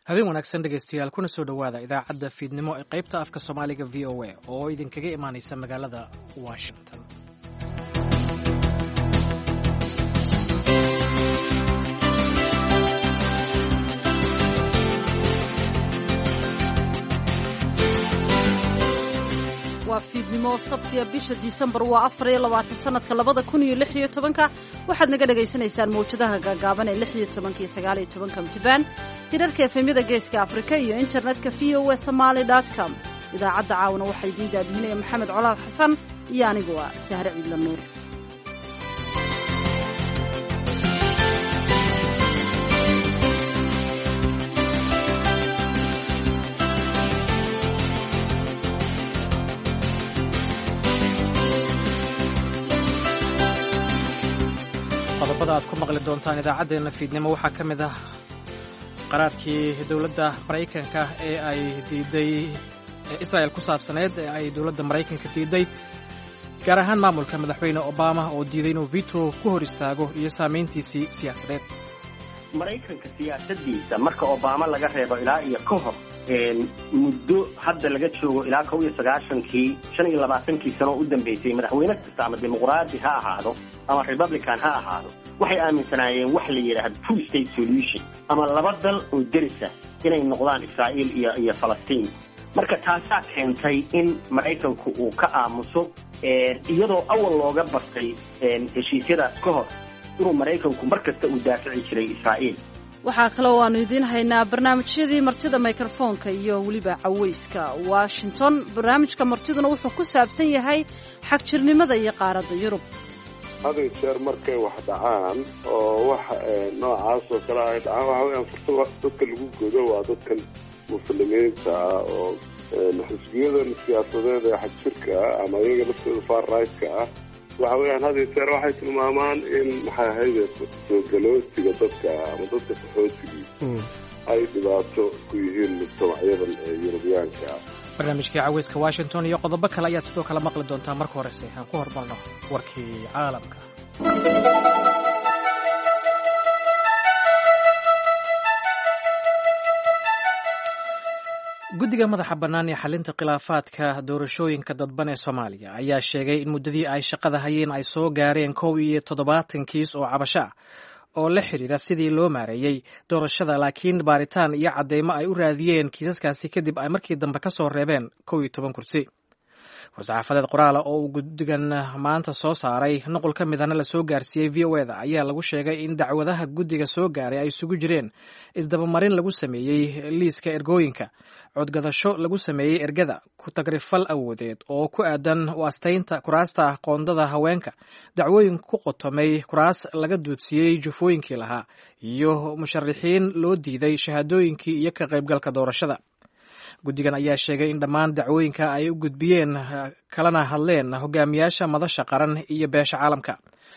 habeen wanaagsan dhegaystayaal kuna soo dhowaada idaacadda fiidnimo ee qaybta afka soomaaliga v o a oo idinkaga imaanaysa magaalada washington waa fiidnimo sabtiya bisha disembar waa afar iyo labaatan sanadka labada kun iyo lix iyo tobanka waxaad naga dhagaysanaysaan mawjadaha gaagaaban ee lix iyo tobanka iyo sagaal iyo tobanka mtibaan hirarka efemyada geeska afrika iyo internetka v o a somaly com idaacadda caawana waxaa idiin daadihinaya maxamed colaad xasan iyo anigu waa sahre ciidla nuur qodobada aad ku maqli doontaan idaacaddeenna fiidnimo waxaa ka mid ah qaraarkii dowladda maraykanka ee ay diiday ee israel ku saabsaneyd ee ay dowladda maraykanka diiday gaar ahaan maamulka madaxweyne obama oo diiday inuu vito ku hor istaago iyo saamayntiisii siyaasadeed maraykanka siyaasadiisa marka obama laga reebo ilaa iyo ka hor muddo hadda laga joogo ilaa kow iyo sagaashankii shan iyo labaatankii sano oo u dambeysay madaxweyne kasta ama dimuqraadi ha ahaado ama republican ha ahaado waxay aaminsanaayeen wax la yidhaahdo two state solution ama laba dal oo derisa inay noqdaan israa'iil iyo iyo falastiin marka taasaa keentay in maraykanku uu ka aamuso iyadoo awal looga bartay heshiisyada ka hor inuu maraykanku mar kasta uu daafici jiray israa'iil waxaa kaloo aanu idiin haynaa barnaamijyadii martida mikrofoonka iyo weliba caweyska washington barnaamijka martiduna wuxuu ku saabsan yahay xagjirnimada iyo qaaradda yurub haday jeer markay wax dhacaan oo wax noocaas oo kale ay dhacaan waxa weyaan fursa dadka lagu godo waa dadkan muslimiinta ah oo xisbiyadan siyaasadeed ee xagjirka ah ama iyaga laftooda far right-ka ah waxa weeyaan had iyo jeer waxay tilmaamaan in maxay ahayde soo galootiga dadka ama dadka qaxootigii ay dhibaato ku yihiin mujtamacyadan ee yurubiyaanka ah barnaamijkii caweyska washington iyo qodobo kale ayaad sidoo kale maqli doontaa marka horese aan ku hormarno warkii caalamka guddiga madaxa bannaan ee xalinta khilaafaadka doorashooyinka dadban ee soomaaliya ayaa sheegay in muddadii ay shaqada hayeen ay soo gaareen kow iyo toddobaatan kiis oo cabasho ah oo la xidhiira sidii loo maareeyey doorashada laakiin baaritaan iyo cadeymo ay u raadiyeen kiisaskaasi kadib ay markii dambe ka soo reebeen kow iyo toban kursi war-saxaafadeed qoraala oo uu guddigan maanta soo saaray nuqul ka midana lasoo gaarsiiyey v o eda ayaa lagu sheegay in dacwadaha guddiga soo gaaray ay isugu jireen isdabamarin lagu sameeyey liiska ergooyinka codgadasho lagu sameeyey ergada ku tagrifal awoodeed oo ku aadan u astaynta kuraasta qoondada haweenka dacwooyin ku qotomay kuraas laga duudsiiyey jufooyinkii lahaa iyo musharixiin loo diiday shahaadooyinkii iyo ka qaybgalka doorashada guddigan ayaa sheegay in dhammaan dacwooyinka ay u gudbiyeen kalana hadleen hogaamiyaasha madasha qaran iyo beesha caalamka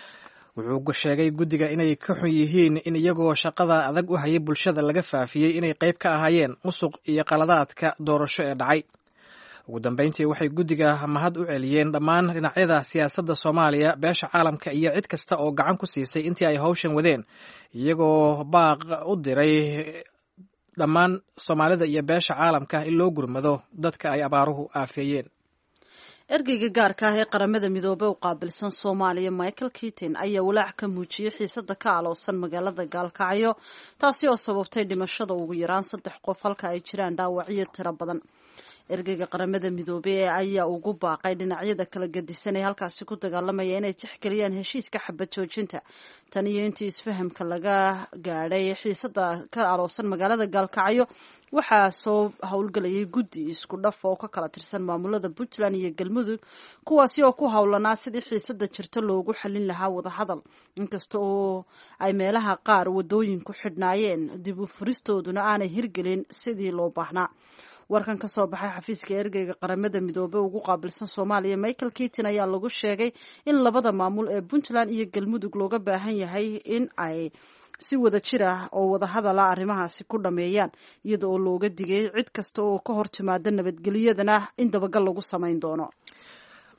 wuxuu sheegay guddiga inay ka xun yihiin in iyagoo shaqada adag u hayay bulshada laga faafiyey inay qayb ka ahaayeen musuq iyo qaladaadka doorasho ee dhacay ugu dambeyntii waxay guddiga mahad u celiyeen dhammaan dhinacyada siyaasadda soomaaliya beesha caalamka iyo cid kasta oo gacan ku siisay intii ay hawshan wadeen iyagoo baaq u diray dhammaan soomaalida iyo beesha caalamka in loo gurmado dadka ay abaaruhu aafeeyeen ergeyga gaarka ah ee qaramada midoobey u qaabilsan soomaaliya michael kitin ayaa walaac ka muujiyey xiisada ka aloosan magaalada gaalkacyo taasi oo sababtay dhimashada ugu yaraan saddex qof halka ay jiraan dhaawacyo tiro badan ergeyga qaramada midoobey ayaa ugu baaqay dhinacyada kala gadisan ee halkaasi ku dagaalamaya inay tixgeliyaan heshiiska xabad joojinta tan iyo intii isfahamka laga gaadhay xiisada ka aloosan magaalada gaalkacyo waxaa soo howlgelayay guddi isku dhaf oo ka kala tirsan maamulada puntland iyo galmudug kuwaasi oo ku howlanaa sidii xiisada jirta loogu xalin lahaa wadahadal inkasta oo ay meelaha qaar wadooyinku xidhnaayeen dib u furistooduna aanay hirgelin sidii loo baahnaa warkan ka soo baxay xafiiska ergeyga qaramada midoobe ugu qaabilsan soomaaliya michael kitin ayaa lagu sheegay in labada maamul ee puntland iyo galmudug looga baahan yahay in ay si wada jir ah oo wadahadala arrimahaasi ku dhameeyaan iyada oo looga digay cid kasta oo ka hor timaada nabadgelyadana in dabagal lagu samayn doono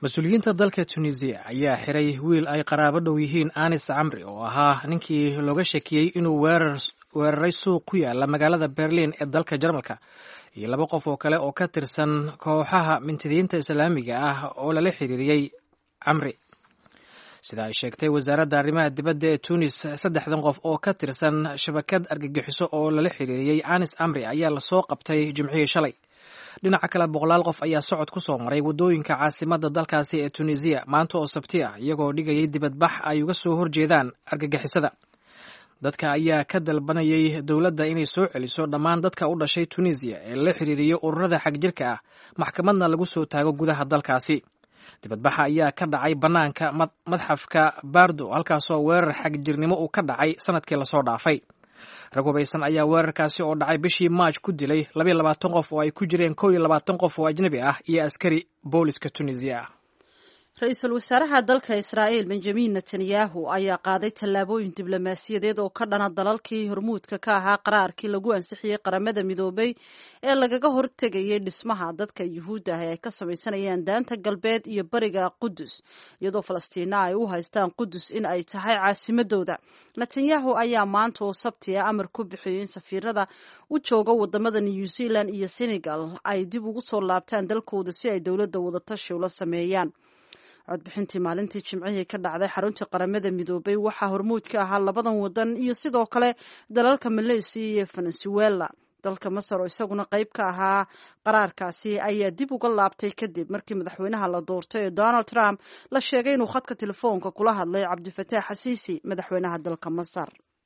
mas-uuliyiinta dalka tunisiya ayaa xiray wiil ay qaraabo dhow yihiin anis camri oo ahaa ninkii looga shakiyey inuu weeraray suuq ku yaala magaalada berlin ee dalka jarmalka iyo laba qof oo kale oo ka tirsan kooxaha mintidiinta islaamiga ah oo lala xiriiriyey camri sida ay sheegtay wasaaradda arrimaha dibadda ee tunis saddexdan qof oo ka tirsan shabakad argagixiso oo lala xiriiriyey anis camri ayaa lasoo qabtay jimcihii shalay dhinaca kale boqolaal qof ayaa socod ku soo maray waddooyinka caasimadda dalkaasi ee tunisiya maanta oo sabti ah iyagoo dhigayay dibadbax ay uga soo horjeedaan argagixisada dadka ayaa ka dalbanayay dowladda inay soo celiso dhammaan dadka u dhashay tunisiya ee la xiriiriyo ururada xagjirka ah maxkamadna lagu soo taago gudaha dalkaasi dibadbaxa ayaa ka dhacay bannaanka madxafka bardo halkaasoo weerar xagjirnimo uu ka dhacay sanadkii lasoo dhaafay rag hubaysan ayaa weerarkaasi oo dhacay bishii maaj ku dilay labayo labaatan qof oo ay ku jireen kow iyo labaatan qof oo ajnabi ah iyo askari booliska tunisiya ah ra-iisul wasaaraha dalka israa'iil benjamin netanyahu ayaa qaaday tallaabooyin diblomaasiyadeed oo ka dhana dalalkii hormuudka ka ahaa qaraarkii lagu ansixiyey qaramada midoobay ee lagaga hortegayay dhismaha dadka yuhuudda ah ee ay ka samaysanayaan daanta galbeed iyo bariga qudus iyadoo falastiina ay u haystaan qudus in ay tahay caasimadooda netanyahu ayaa maanta oo sabti a amar ku bixiyey in safiirada u jooga wadamada new zealand iyo senegal ay dib ugu soo laabtaan dalkooda si ay dowladda wadatashi ula sameeyaan codbixintii maalintii jimcihii ka dhacday xaruntii qaramada midoobay waxaa hormuud ka ahaa labadan wadan iyo sidoo kale dalalka maleysiya iyo venezuela dalka masar oo isaguna qayb ka ahaa qaraarkaasi ayaa dib uga laabtay kadib markii madaxweynaha la doortay ee donald trump la sheegay inuu khadka telefoonka kula hadlay cabdifataax xasiisi madaxweynaha dalka masar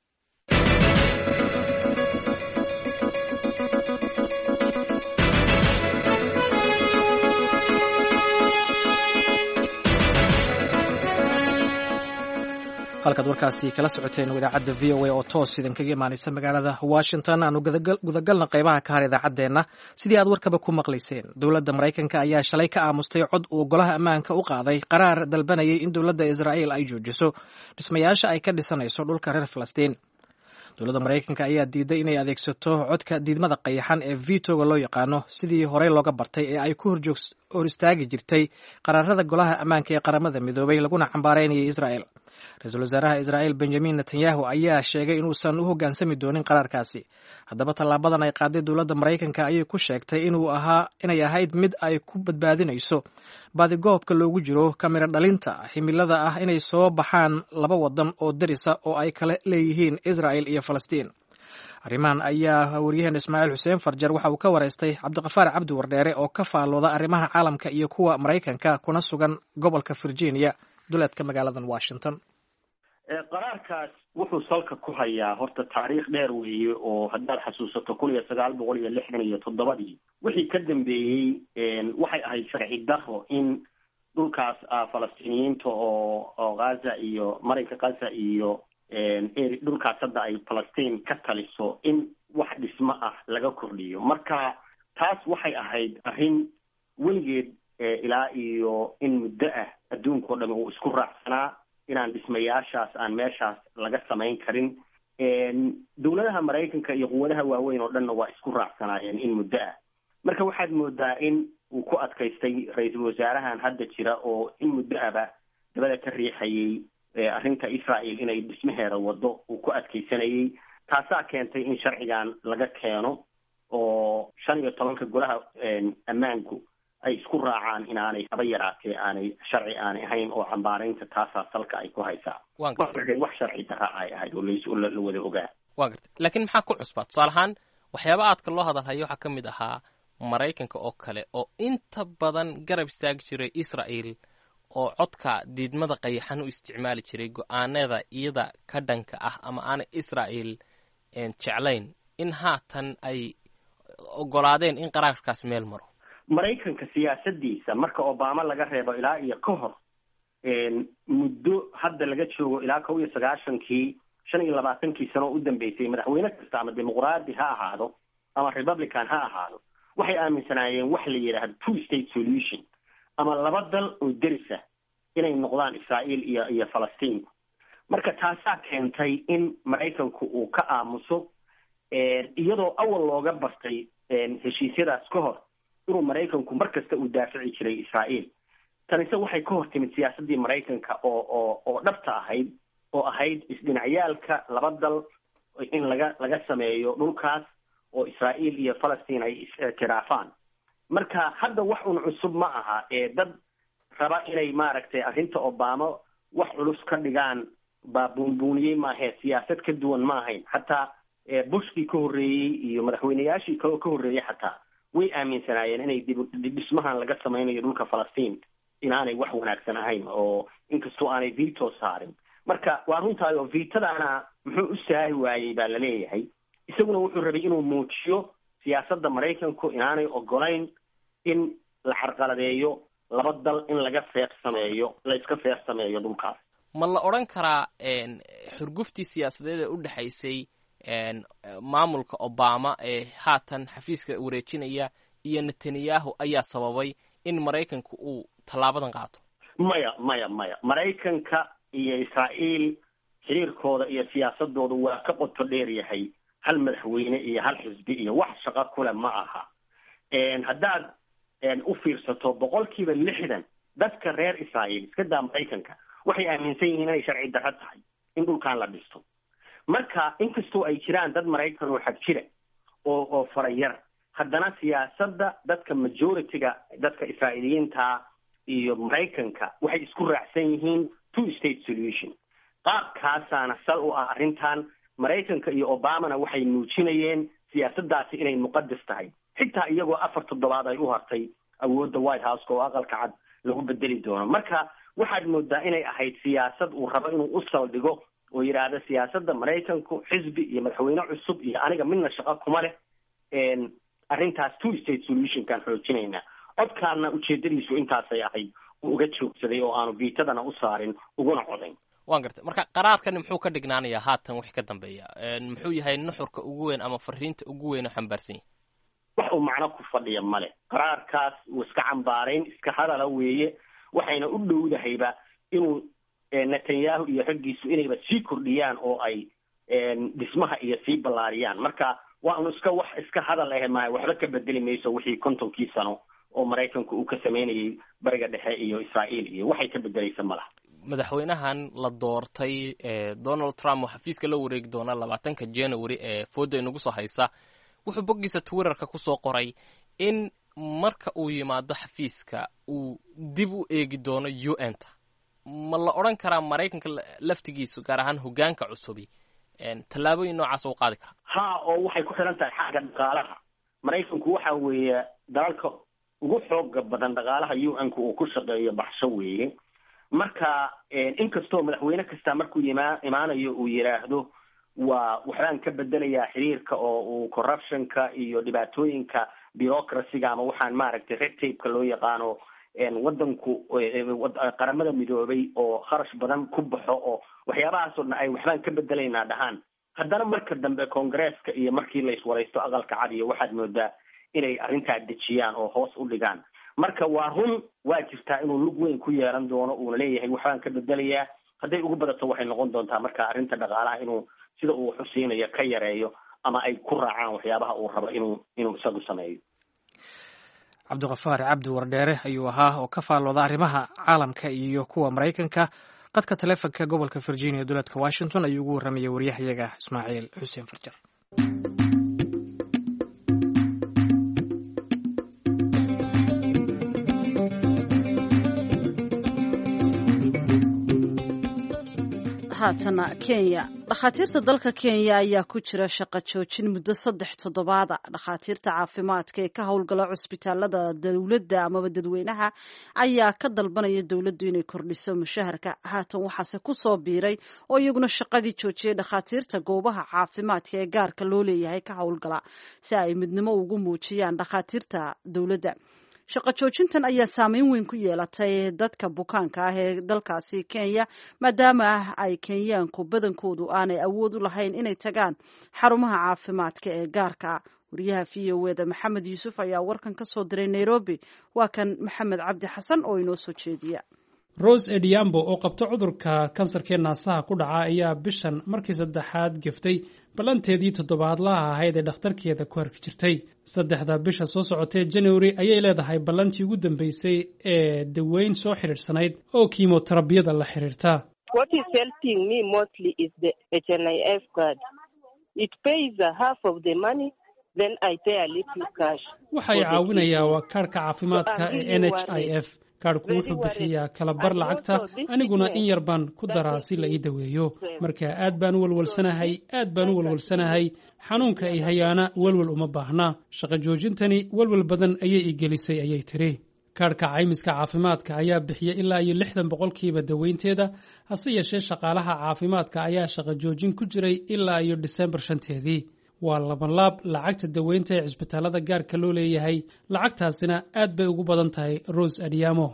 halkaad warkaasi kala socoteen idaacadda v o a oo toos idinkaga imaanaysa magaalada washington aanu gudagalna qaybaha ka har idaacaddeenna sidii aad warkaba ku maqlayseen dowladda maraykanka ayaa shalay ka aamustay cod uu golaha ammaanka u qaaday qaraar dalbanayay in dowladda israa'iil ay joojiso dhismayaasha ay ka dhisanayso dhulka reer falastiin dowladda maraykanka ayaa diiday inay adeegsato codka diidmada qayaxan ee vitoga loo yaqaano sidii horey looga bartay ee ay ku hor istaagi jirtay qaraarada golaha ammaanka ee qaramada midoobay laguna cambaaraynayay israa'el ra-iisul wasaaraha israa'iil benjamin netanyahu ayaa sheegay inuusan u hoggaansami doonin qaraarkaasi haddaba tallaabadan ay qaaday dowladda maraykanka ayay ku sheegtay inuu ahaa inay ahayd mid ay ku badbaadinayso baadigoobka loogu jiro kamira dhalinta ximilada ah inay soo baxaan laba wadan oo darisa oo ay kala leeyihiin israa'el iyo falastiin arrimahan ayaa waryaheena ismaaciil xuseen farjar waxa uu ka wareystay cabdiqafaar cabdi wardheere oo ka faallooda arrimaha caalamka iyo kuwa maraykanka kuna sugan gobolka virginia duleedka magaaladan washington qaraarkaas wuxuu salka ku hayaa horta taariikh dheer weeye oo haddaad xasuusato kun iyo sagaal boqol iyo lixdan iyo toddobadii wixii ka dambeeyey waxay ahayd sharci daro in dhulkaas falastiiniyiinta oo oo ghaza iyo marinka ghaza iyo dhulkaas hadda ay falastiin ka taliso in wax dhismo ah laga kordhiyo marka taas waxay ahayd arrin weligeed ilaa iyo in muddo ah adduunka o dhami uu isku raacsanaa inaan dhismayaashaas aan meeshaas laga samayn karin dowladaha maraykanka iyo quwadaha waaweyn oo dhanna waa isku raacsanaayeen in muddo ah marka waxaad moodaa in uu ku adkaystay ra-iisul wasaarahan hadda jira oo in muddo aba dabada ka riixayay arrinta israel inay dhismaheeda wado uu ku adkaysanayay taasaa keentay in sharcigan laga keeno oo shan iyo tobanka golaha ammaanku ay isku raacaan inaanay haba yaraatee aanay sharci aanay ahayn oo cambaaraynta taasaa salka ay ku haysaa wax sharci daraa ay ahayd oo las la wada ogaa wa garta laakiin maxaa ku cusbaa tusaale ahaan waxyaaba aadka loo hadalhayo waxaa ka mid ahaa maraykanka oo kale oo inta badan garab istaagi jiray israel oo codka diidmada qayaxan u isticmaali jiray go-aanada iyada ka dhanka ah ama aanay israel jeclayn in haatan ay ogolaadeen in qaraarkaas meel maro maraykanka siyaasadiisa marka obama laga reebo ilaa iyo ka hor muddo hadda laga joogo ilaa kow iyo sagaashankii shan iyo labaatankii sano oo u dambeysay madaxweyne kasta ama dimuqraadi ha ahaado ama republican ha ahaado waxay aaminsanaayeen wax la yidhaahdo two state solution ama laba dal oo derisa inay noqdaan israael iyo iyo falastiin marka taasaa keentay in maraykanku uu ka aamuso iyadoo awal looga bartay heshiisyadaas ka hor inuu maraykanku mar kasta uu daafici jiray israael tanise waxay ka hor timid siyaasaddii maraykanka oo oo oo dhabta ahayd oo ahayd isdhinacyaalka laba dal in laga laga sameeyo dhulkaas oo israa'iil iyo falastiin ay is-tiraafaan marka hadda wax un cusub ma aha ee dad raba inay maaragtay arrinta obama wax culus ka dhigaan baa buunbuuniyey maahee siyaasad ka duwan ma ahayn xataa bushkii ka horreeyey iyo madaxweyneyaashii kaloo ka horreeyey xataa way aaminsanaayeen inay dib dhismahan laga sameynayo dhulka falastiin inaanay wax wanaagsan ahayn oo inkastoo aanay veto saarin marka waa runtaay oo vitadaana muxuu u saahi waayey baa laleeyahay isaguna wuxuu rabay inuu muujiyo siyaasadda maraykanku inaanay ogolayn in la carqaladeeyo laba dal in laga feeq sameeyo la iska feeq sameeyo dhulkaas ma la odhan karaa xurguftii siyaasadeed ee u dhexaysay maamulka obama ee haatan xafiiska wareejinaya iyo netanyahu ayaa sababay in maraykanku uu tallaabadan qaato maya maya maya maraykanka iyo israa'iil xiriirkooda iyo siyaasadooda waa ka qoto dheer yahay hal madaxweyne iyo hal xisbi iyo wax shaqo kule ma aha haddaad u fiirsato boqolkiiba lixdan dadka reer israa'iil iska daa maraykanka waxay aaminsan yihiin inay sharci darro tahay in dhulkan la dhisto marka inkastoo ay jiraan dad maraykan oo xag jira oo oo farayar haddana siyaasadda dadka majority-ga dadka israa'iiliyiinta iyo maraykanka waxay isku raacsan yihiin two state solution qaabkaasaana sal u ah arrintan maraykanka iyo obamana waxay muujinayeen siyaasaddaasi inay muqadas tahay xitaa iyagoo afar toddobaad ay u hartay awoodda white houseka oo aqalka cad lagu bedeli doono marka waxaad moodaa inay ahayd siyaasad uu rabo inuu u saldhigo oo yidhaahda siyaasadda maraykanku xisbi iyo madaxweyne cusub iyo aniga midna shaqo kuma leh arrintaas two state solutionkaan xoojinaynaa codkaana ujeedadiisu intaasay ahayd uu uga joogsaday oo aanu viitadana u saarin uguna codayn waan gartay marka qaraarkani muxuu ka dhignaanayaa haatan wixii ka dambeeya muxuu yahay nuxurka ugu weyn ama fariinta ugu weyn oo xambaarsan yahay wax uu macno ku fadhiya male qaraarkaas uu iska cambaarayn iska hadala weeye waxayna u dhowdahayba inuu netanyahu iyo raggiisu inayba sii kordhiyaan oo ay dhismaha iyo sii ballaariyaan marka waa un iska wax iska hadal ahe maha waxba ka bedeli mayso wixii kontonkii sano oo maraykanku uu ka sameynayay bariga dhexe iyo israa'iil iyo waxay ka bedelaysa ma laha madaxweynahan la doortay donald trump oo xafiiska la wareegi doona labaatanka january ee fooda inagu soo haysa wuxuu boggiisa twitterka kusoo qoray in marka uu yimaado xafiiska uu dib u eegi doono u n ta ma la odhan karaa maraykanka laftigiisu gaar ahaan hogaanka cusubi tallaabooyin noocaas u qaadi karaa ha oo waxay ku xiran tahay xagga dhaqaalaha maraykanku waxa weeye dalalka ugu xooga badan dhaqaalaha u n-ka uu ku shaqeeyo baxsho weeye marka inkastoo madaxweyne kasta markuu ima imaanayo uu yidhaahdo waa waxbaan ka bedelayaa xiriirka oo uu corruptionka iyo dhibaatooyinka bureaucracyga ama waxaan maaragtay red tapeka loo yaqaano wadanku qaramada midoobay oo kharash badan ku baxo oo waxyaabahaasoo dhan ay waxbaan ka bedelaynaa dhahaan haddana marka dambe congresska iyo markii la iswaraysto aqalka cad iyo waxaad moodaa inay arrintaa dejiyaan oo hoos u dhigaan marka waa run waa jirtaa inuu lug weyn ku yeelan doono uuna leeyahay waxbaan ka bedelayaa hadday ugu badato waxay noqon doontaa marka arrinta dhaqaalaha inuu sida uu xusiinayo ka yareeyo ama ay ku raacaan waxyaabaha uu rabo inuu inuu isagu sameeyo cabdiqafaar cabdi wardheere ayuu ahaa oo ka faallooda arrimaha caalamka iyo kuwa maraykanka qadka taleefonka gobolka virginia dowladka washington ayuu ugu warramayay waryahayaga ismaaciil xuseen farjar haatana kenya dhakhaatiirta dalka kenya ayaa ku jira shaqo joojin muddo saddex toddobaada dhakhaatiirta caafimaadka ee ka howlgala cusbitaalada dowladda amaba dadweynaha ayaa ka dalbanaya dowladdu inay kordhiso mushaharka haatan waxaase ku soo biiray oo iyaguna shaqadii joojiyay dhakhaatiirta goobaha caafimaadka ee gaarka loo leeyahay ka howlgala si ay midnimo ugu muujiyaan dhakhaatiirta dowladda shaqo joojintan ayaa saameyn weyn ku yeelatay dadka bukaanka ah ee dalkaasi kenya maadaama ay kenyaanku badankoodu aanay awood u lahayn inay tagaan xarumaha caafimaadka ee gaarka wariyaha v o eda maxamed yuusuf ayaa warkan ka soo diray nairobi waa kan maxamed cabdi xasan oo inoo soo jeediya rose ediambo oo qabta cudurka kansarkee naasaha ku dhaca ayaa bishan markii saddexaad geftay ballanteedii toddobaadlaha ahayd ee dhakhtarkeeda ku harki jirtay saddexda bisha soo socotee january ayay leedahay ballantii ugu dambeysay ee daweyn soo xidhiidhsanayd oo kiimoterabiyada la xidhiirta waxay caawinayaa waa kaadhka caafimaadka ee n h i f kaadhku wuxuu bixiyaa kalabar lacagta aniguna in yar baan ku daraa si la ii daweeyo marka aad baan u walwalsanahay aad baan u walwalsanahay xanuunka ay hayaana welwel uma baahna shaqo joojintani welwel badan ayay ii gelisay ayay tiri kaadhka caymiska caafimaadka ayaa bixiya ilaa iyo lixdan boqolkiiba daweynteeda hase yeeshee shaqaalaha caafimaadka ayaa shaqo joojin ku jiray ilaa iyo disembar shanteedii waa labanlaab lacagta daweynta ee cisbitaalada gaarka loo leeyahay lacagtaasina aad bay ugu badan tahay rose adiamo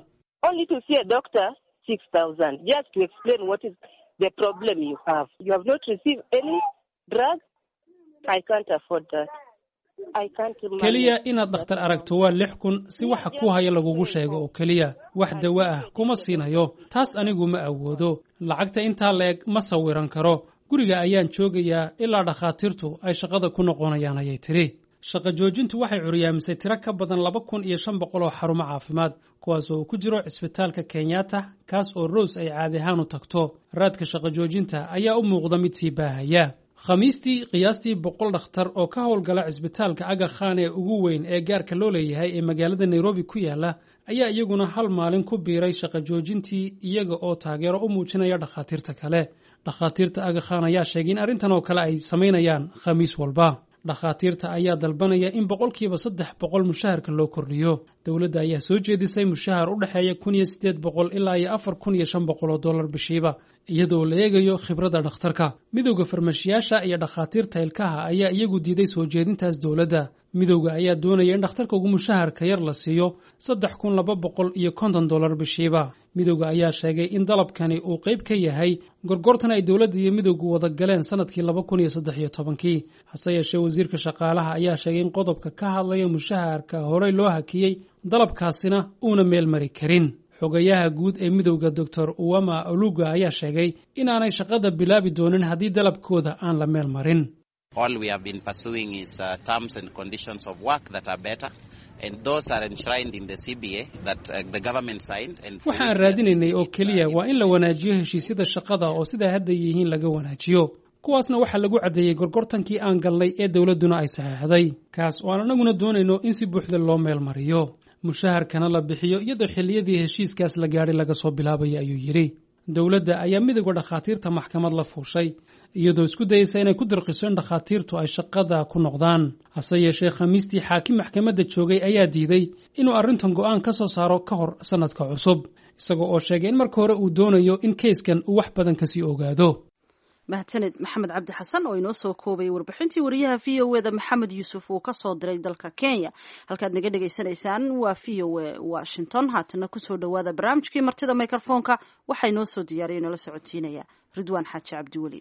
keliya inaad dhakhtar aragto waa lix kun si waxa ku haya lagugu sheego oo keliya wax dawo ah kuma siinayo taas anigu ma awoodo lacagta intaa la-eg ma sawiran karo guriga ayaan joogayaa ilaa dhakhaatiirtu ay shaqada ku noqonayaan ayay tidhi shaqo joojintu waxay curyaamisay tiro ka badan laba kun iyo shan boqol oo xarumo caafimaad kuwaas oo uu ku jiro cisbitaalka kenyatta kaas oo rose ay caadi ahaan u tagto raadka shaqo joojinta ayaa u muuqda mid sii baahaya khamiistii qiyaastii boqol dhakhtar oo ka howlgala cisbitaalka aga khan ee ugu weyn ee gaarka loo leeyahay ee magaalada nairobi ku yaala ayaa iyaguna hal maalin ku biiray shaqo joojintii iyaga oo taageero u muujinaya dhakhaatiirta kale dhakhaatiirta aga khan ayaa sheegay in arrintan oo kale ay samaynayaan khamiis walba dhakhaatiirta ayaa dalbanaya in boqolkiiba saddex boqol mushaharka loo kordhiyo dowladda ayaa soo jeedisay mushahar u dhexeeya kun iyo siddeed boqol ilaa iyo afar kun iyo shan boqol oo dollar bishiiba iyadoo la eegayo khibradda dhakhtarka midowda farmashiyaasha iyo dhakhaatiirta ilkaha ayaa iyagu diiday soo jeedintaas dowladda midowda ayaa doonaya in dhakhtarka ugu mushaharka yar la siiyo saddex kun laba boqol iyo konton dollar bishiiba midowda ayaa sheegay in dalabkani uu qayb ka yahay gorgortan ay dowladda iyo midowgu wada galeen sanadkii laba kun iyo saddex iyo tobankii hase yeeshee wasiirka shaqaalaha ayaa sheegay in qodobka ka hadlaya mushaharka horey loo hakiyey dalabkaasina uuna meel mari karin xogayaha guud ee midowda doctor uwama oluga ayaa sheegay inaanay shaqada bilaabi doonin haddii dalabkooda aan la meel marin All we have been pursuing is uh, terms and conditions of work that are better, and those are enshrined in the CBA that uh, the government signed. And waxaan raadinaynay oo keliya waa in la wanaajiyo heshiisyada shaqada oo sidaa hadda yihiin laga wanaajiyo kuwaasna waxaa lagu caddeeyey gorgortankii aan galnay ee dowladduna ay saxeexday kaas oo aan anaguna doonayno in si buuxda loo meel mariyo mushaharkana la bixiyo iyadoo xilliyadii heshiiskaas la gaadhay laga soo bilaabaya ayuu yidhi dowladda ayaa midowda dhakhaatiirta maxkamad la fuushay iyadoo isku dayeysa inay ku dirqiso in dhakhaatiirtu ay shaqada ku noqdaan hase yeeshee khamiistii xaakim maxkamadda joogay ayaa diiday inuu arrintan go'aan ka soo saaro ka hor sannadka cusub isagoo oo sheegay in marka hore uu doonayo in keyskan uu wax badan kasii ogaado mahadsaned maxamed cabdi xasan oo inoo soo koobayay warbixintii wariyaha v o eda maxamed yuusuf uu ka soo diray dalka kenya halkaad naga dhagaysanaysaan waa v o e washington haatana kusoo dhowaada barnaamijkii martida microfoonka waxaa inoo soo diyaariya inoola socotiinaya ridwaan xaaji cabdiweli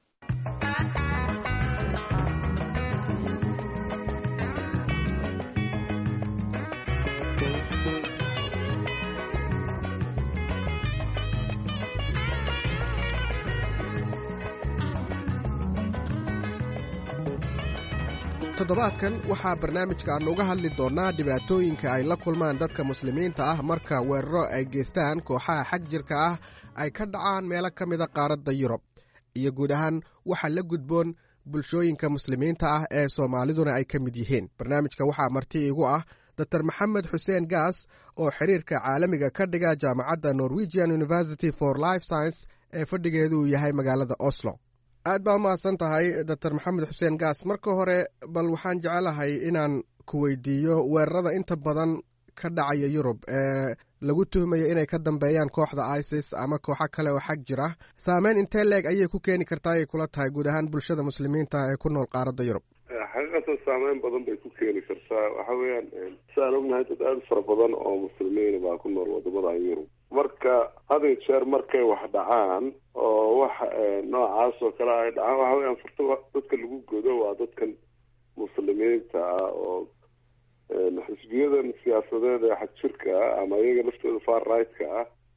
toddobaadkan waxaa barnaamijka aan uga hadli doonnaa dhibaatooyinka ay la kulmaan dadka muslimiinta ah marka weeraro ay geystaan kooxaha xag jirka ah ay ka dhacaan meelo ka mida qaaradda yurub iyo guud ahaan waxa la gudboon bulshooyinka muslimiinta ah ee soomaaliduna ay ka mid yihiin barnaamijka waxaa marti iigu ah dor maxamed xuseen gaas oo xiriirka caalamiga ka dhiga jaamacadda norwegian university for life science ee fadhigeedu uu yahay magaalada oslo aad baa umahadsan tahay dor maxamed xuseen gaas marka hore bal waxaan jecelahay inaan ku weydiiyo weerarada inta badan ka dhacaya yurub ee lagu tuhmayo inay ka dambeeyaan kooxda isis ama kooxo kale oo xag jira saameyn intee leeg ayay ku keeni kartaa ayay kula tahay guud ahaan bulshada muslimiinta ee ku nool qaaradda yurub xaqiiqatan saameyn badan bay ku keeni kartaa waxa weeyaan siaan ognahay dad aada fara badan oo muslimiina baa ku nool wadamadan yurub marka hadiyo jeer markay wax dhacaan oo wax noocaas oo kale ay dhacaan waxa weyaan furta dadka lagu godo waa dadkan muslimiinta ah oo xisbiyadan siyaasadeed ee xag jirka ah ama iyaga laftooda far right-ka ah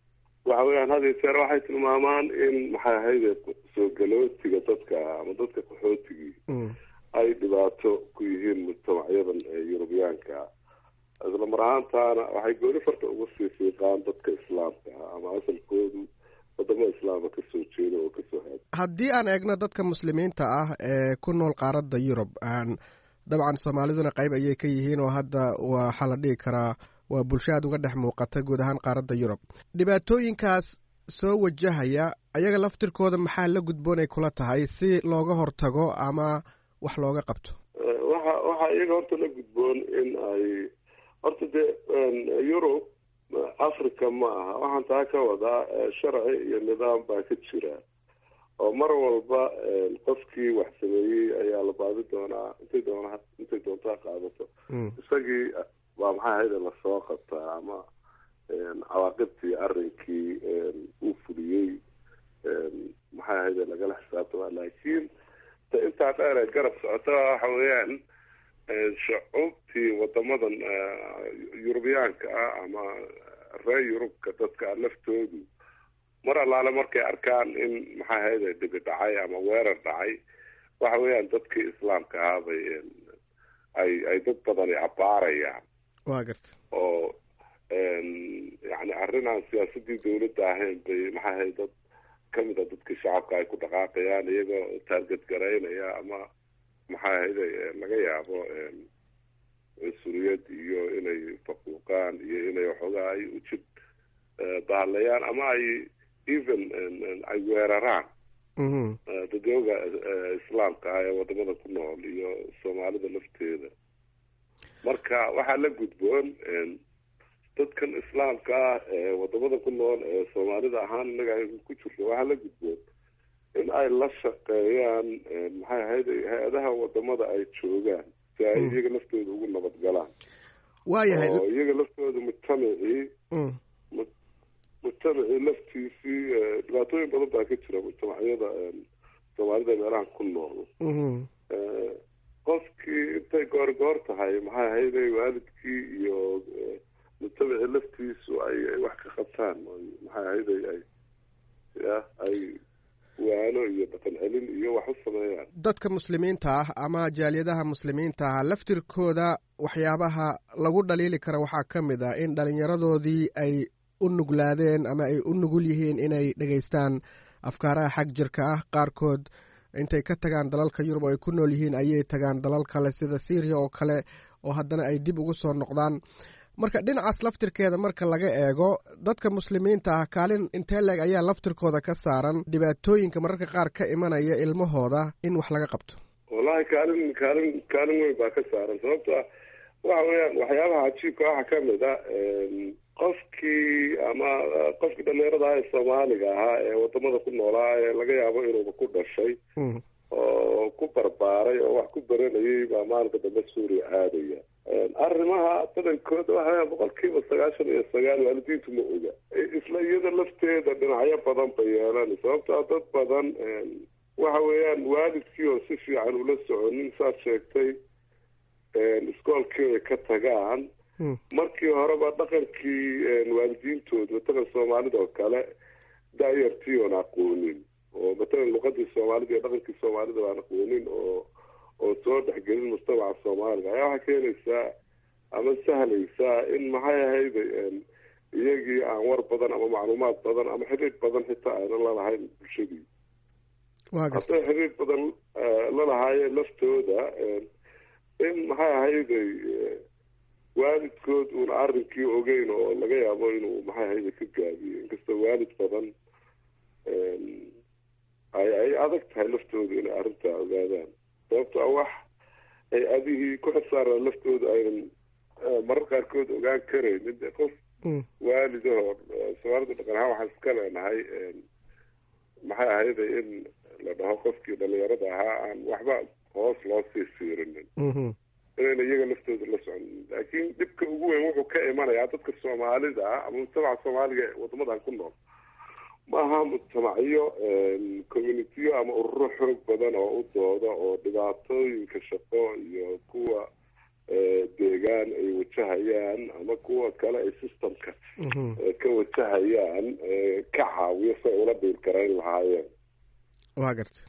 waxa weeyaan had iyo jeer waxay tilmaamaan in maxay ahayde soo galootiga dadka ama dadka qaxootigii ay dhibaato ku yihiin mujtamacyadan yurubiyaanka isla mar ahaantaana waxay gooni farta uga sii fiiqaan dadka islaamka ah ama asalkoodu wadamo islaama kasoo jeeda oo kasoo haada haddii aan eegno dadka muslimiinta ah ee ku nool qaaradda yurub dabcan soomaaliduna qayb ayay ka yihiin oo hadda waxaa la dhihi karaa waa bulsho aad uga dhex muuqata guud ahaan qaaradda yurub dhibaatooyinkaas soo wajahaya ayaga laftirkooda maxaa la gudboonay kula tahay si looga hortago ama wax looga qabto waxa waxaa iyaga horta la gudboon in ay horta dee yurub africa ma aha waxaan taa ka wadaa sharci iyo nidaam baa ka jira oo mar walba qofkii wax sameeyey ayaa la baadi doonaa intay doona intay doontaa qaadato isagii waa maxay ahayde lasoo qabtaa ama cawaaqibtii arrinkii uu fuliyey maxay ahayde lagala xisaabtama laakiin ta intaa dheer ee garab socota waxa weeyaan shucuubtii wadamadan yurubiyaanka ah ama reer yurubka dadka laftoodu mar allaale markay arkaan in maxay ahayde dhibi dhacay ama weerar dhacay waxa weeyaan dadkii islaamka ahaa bay ay ay dad badani abaarayaan wa garta oo yani arrin aan siyaasadii dawladda ahayn bay maxay ahayd dad kamid a dadkii shacabka ay ku dhaqaaqayaan iyagoo taarget garaynaya ama maxay ahayde laga yaabo cunsuriyad iyo inay faquuqaan iyo inay waxoogaa ay ujid bahaleeyaan ama ay even ay weeraraan dadooga islaamka ah ee wadamada ku nool iyo soomaalida lafteeda marka waxaa la gudboon dadkan islaamka ah ee wadamada ku nool ee soomaalida ahaan inaga ay ku jirto waxaa la gudboon in ay la shaqeeyaan maxay ahayd hay-adaha wadamada ay joogaan si ay iyaga laftooda ugu nabad galaan waayahay oo iyaga laftooda mujtamacii mujtamacii laftiisii dhibaatooyin badan baa ka jira mujtamacyada soomaalida meelaha ku nool qofkii intay goorgoor tahay maxay ahayde waalidkii iyo mujtamacii laftiisu ay ay wax ka qabtaan maxay ahayde ay ya ay waano iyo dhaqan celin iyo wax u sameeyaan dadka muslimiinta ah ama jaaliyadaha muslimiinta ah laftirkooda waxyaabaha lagu dhaliili kara waxaa ka mid ah in dhalinyaradoodii ay u nuglaadeen ama ay u nugul yihiin inay dhegaystaan afkaaraha xag jirka ah qaarkood intay ka tagaan dalalka yurub oo ay ku nool yihiin ayay tagaan dalal kale sida syriya oo kale oo haddana ay dib ugu soo noqdaan marka dhinacaas laftirkeeda marka laga eego dadka muslimiinta ah kaalin intee leeg ayaa laftirkooda ka saaran dhibaatooyinka mararka qaar ka imanaya ilmahooda in wax laga qabto wallahi kaalin kaalin kaalin weyn baa ka saaran sababto ah waxa weeyaan waxyaabaha cajiibka waxaa kamid a qofkii ama qofkii dhalinyarada ah ee soomaaliga ahaa ee wadamada ku noolaa ee laga yaabo inuuba ku dhashay oo ku barbaaray oo wax ku baranayay baa maalinka dambe suuriya aadaya arrimaha badankooda waxaa boqol kiiba sagaashan iyo sagaal waalidiintu ma oga isla iyada lafteeda dhinacyo badan bay yeelan sababto a dad badan waxa weeyaan waalidkii oo si fiican ula soconin saad sheegtay iskoolkii ay ka tagaan markii horeba dhaqankii waalidiintooda matalan soomaalida oo kale daayartii oon aqoonin oo matalan luqadii soomaalida iyo dhaqankii soomaalida baan aqoonin oo oo soo dhexgelin mujtamaca soomaaliga ayaa waxaa keenaysaa ama sahlaysaa in maxay ahayda iyagii aan war badan ama macluumaad badan ama xiriir badan xitaa aynan lalahayn bulshadii hadday xiriir badan lalahaayeen laftooda in maxay ahayday waalidkood uuna arrinkii ogeyn oo laga yaabo inuu maxay ahayda ka gaabiyo inkastoo waalid badan ay ay adag tahay laftooda inay arrintaa ogaadaan sababto a wax ay adihii ku xirsaaraan laftooda aynan marar qaarkood ogaan karaynin de qof waalidahoo soomaalida dhaqan ahaan waxaan iska leenahay maxay ahayda in la dhaho qofkii dhalinyarada ahaa aan waxba hoos loo sii siirinin inayna iyaga laftooda la soconin laakiin dhibka ugu weyn wuxuu ka imanayaa dadka soomaalida ah ama mujtamaca soomaaliga ee wadamadan ku nool maaha mujtamacyo communitiyo ama ururo xoog badan oo u dooda oo dhibaatooyinka shaqo iyo kuwa deegaan ay wajahayaan ama kuwa kale ay systemka ka wajahayaan ka caawiyo si ay ula dhiirgarayn lahaayeen waa garta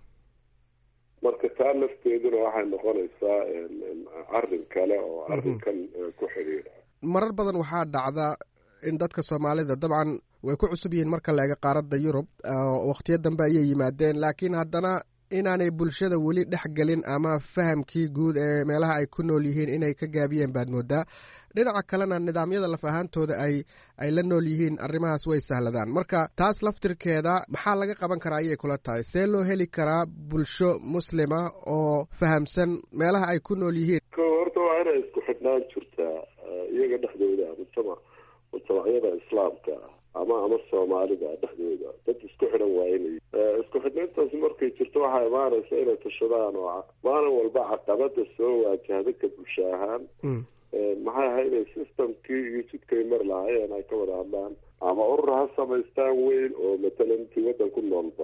marka taa lafteeduna waxay noqonaysaa arrin kale oo arrinkan ku xidhiidha marar badan waxaa dhacda in dadka soomaalida dabcan way ku cusub yihiin marka la eega qaaradda yurub wakhtiyo dambe ayay yimaadeen laakiin haddana inaanay bulshada weli dhex gelin ama fahamkii guud ee meelaha ay ku nool yihiin inay ka gaabiyeen baad moodaa dhinaca kalena nidaamyada laf ahaantooda ay ay la nool yihiin arrimahaas way sahladaan marka taas laftirkeeda maxaa laga qaban karaa ayay kula tahay see loo heli karaa bulsho muslima oo fahamsan meelaha ay ku nool yihiin ko horta waa inay isku xidhnaan jirtaa iyaga dhexdooda mujtama mujtamacyada islaamka ama ama soomaalida dhexdooda dad isku xidhan waa inay isku xidhnayntaasi markay jirto waxaa imaanaysa inay tashadaan oo maalin walba caqabada soo waajahda ka bulsho ahaan maxay ahayday systemkii iyo jidkay mari lahaayeen ay ka wada hadlaan ama urur ha samaystaan weyn oo matalan intii waddan ku noolba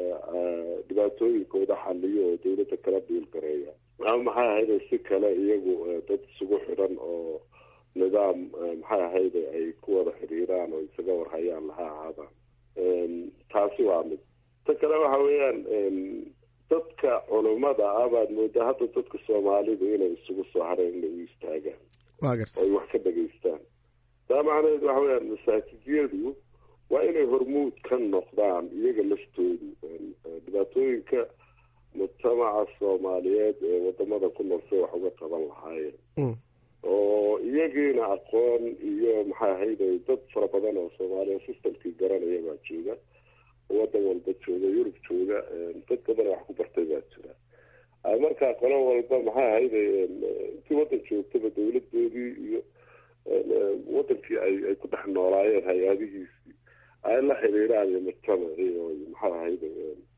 dhibaatooyinkooda xaliyo oo dawladda kala dhiil gareeya ama maxay ahayday si kale iyagu dad isugu xidhan oo nidaam maxay ahayday ay ku wada xidhiiraan oo isaga warhayaan laha ahaadaan taasi waa mid ta kale waxa weeyaan dadka culummada ah baad moodaa hadda dadka soomaalidu inay isugu soo hareen inay u istaagaan waa garta oo ay wax ka dhageystaan taa macnaheed waxa weyaan masaajidiyadu waa inay hormuud ka noqdaan iyaga laftoodu dhibaatooyinka mujtamaca soomaaliyeed ee wadamada ku nool say wax uga qaban lahaayeen oo iyagiina aqoon iyo maxay ahayday dad fara badan oo soomaaliya systemkii garanaya baa jooga wadan walba jooga yurub jooga dad badan wax ku bartay baa jira markaa qolo walba maxay ahayday intii waddan joogtaba dawladoodii iyo wadankii ay ay ku dhex noolaayeen hay-adihiisii ay la xiriiraan iyo mujtamacii oo maxay ahayday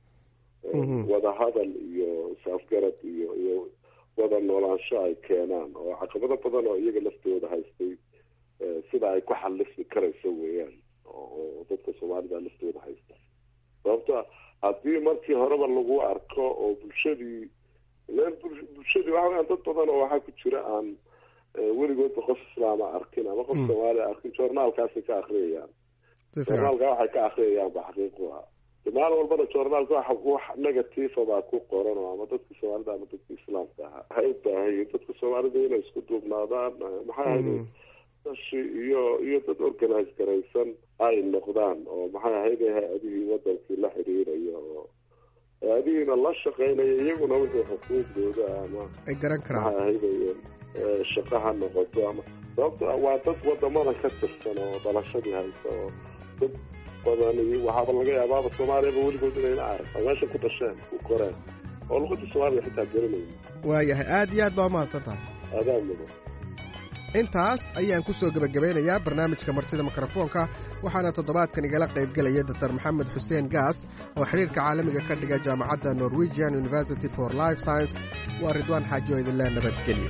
wadahadal iyo is-afgarad iyo iyo wada noolaansho ay keenaan oo caqabado badan oo iyaga laftooda haystay sida ay ku xalismi karayso weeyaan oo dadka soomaalida laftooda haysta sababto haddii markii horeba lagu arko oo bulshadii bulshadii waxa weyaan dad badan oo waxaa ku jira aan weligoodba qof islaama arkin ama qof soomaaliya arkin journaalkaasay ka akriyayaan journaalka waxay ka akriyayaan ba xaqiiqu ah maalin walbana journaalka waxa wax negativa baa ku qoran oo ama dadka soomaalida ama dadka islaamka ahaa waxay u baahan yihiin dadka soomaalida inay isku duubnaadaan maxay ahayday dashi iyo iyo dad organize garaysan ay noqdaan oo maxay ahayday hay-adihii wadankii la xiriiraya oo hay-adihiina la shaqeynaya iyaguna wixii xuquuqdooda ama ay garan karaan maxay ahayday shaqa ha noqoto ama sababto waa dad wadamada ka tirsan oo dhalashadii haysa oo dad badan waxaaba laga yaabaaba soomaaliyaba weligood inayna arag oo meesha ku dhasheen ku koreen oo luqada soomaaliya xitaa garanaya waayahay aada iyo aad baa umahadsan tahay adaa mudan intaas ayaan ku soo gebagabeynayaa barnaamijka martida mikrofoonka waxaana toddobaadkan igala qaybgelaya doctor maxamed xuseen gaas oo xiriirka caalamiga ka dhiga jaamacadda norwegian university for life science waa ridwaan xaajo idinle nabadgelyo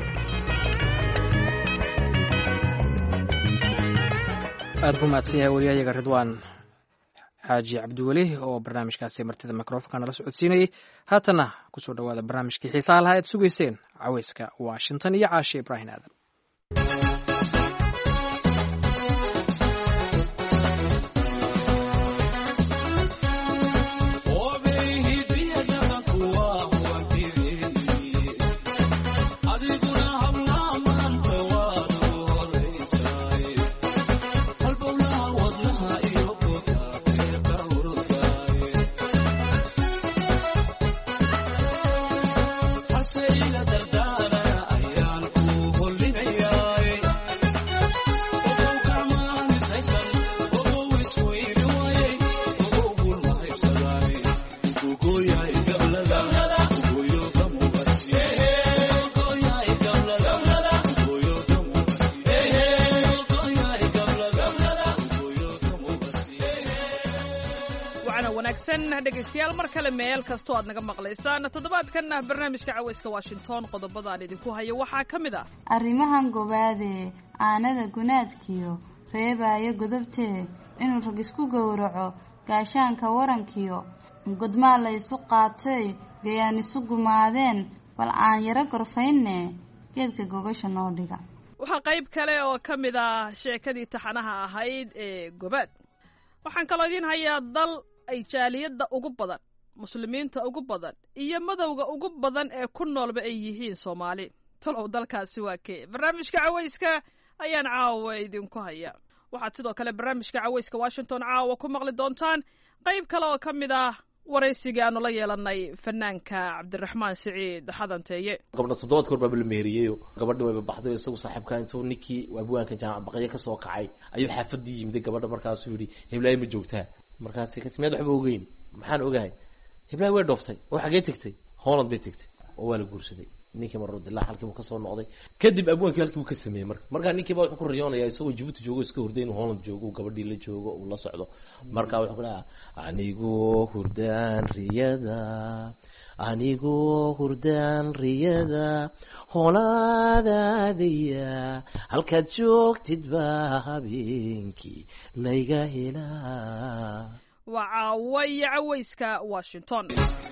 aad ku mahadsan yahay wariyayaga ridwaan xaaji cabdiweli oo barnaamijkaasi martida mikrofonka nala socodsiinayey haatana kusoo dhowaada barnaamijkii xiisaha lahaa aad sugayseen caweyska washington iyo caashe ibraahim aadan dhegeystayaal mar kale meel kastoo aad naga maqlaysaan toddobaadkanna barnaamijka caweyska washington qodobadaan idinku hayo waxaa ka mid ah arrimahan gobaadee aanada gunaadkiyo reebaayo godobtee inuu rag isku gowraco gaashaanka warankiyo godmaa la ysu qaatay gayaan isu gumaadeen bal aan yaro gorfaynne geedka gogasha noo dhiga waxaa qayb kale oo ka mid ah sheekadii taxanaha ahayd ee gobaad waxaan kaloo idiin hayaa dal ay jaaliyadda ugu badan muslimiinta ugu badan iyo madowga ugu badan ee ku noolba ay yihiin soomaali talow dalkaasi waa kee barnaamijka cawayska ayaan caawa idinku haya waxaad sidoo kale barnaamijka cawayska washington caawa ku maqli doontaan qayb kale oo ka mid ah waraysigii aanu la yeelanay fanaanka cabdiraxmaan siciid xadanteeye gabdha toddobaad koor baaba la meheriyeyoo gabadhi wayba baxday isagu saaxiibka intuu ninkii abwaanka jaamac baqyo ka soo kacay ayuu xaafadii yimiday gabadha markaasuu yidhi heblaay ma joogtaa markaasi kasi miyaad waxba ogeyn maxaan ogahay heblaay way dhooftay oo xagee tegtay holland bay tegtay oo waa la guursaday ninkii marodilaa halkiibu kasoo noqday kadib abwaankii halkiibu ka sameeyey marka markaa ninkiiba wuxuu ku riyoonaya isagoo jibuuti joogo iska hurday inuu holland joogo gabadhii la joogo uu la socdo marka wuxuu ku dhaha anigoo hurdaan riyada anigoo hurdaan riyada holaadaadaya halkaad joogtid baa habeenkii layga helaa waa caawa iyo cawayska washington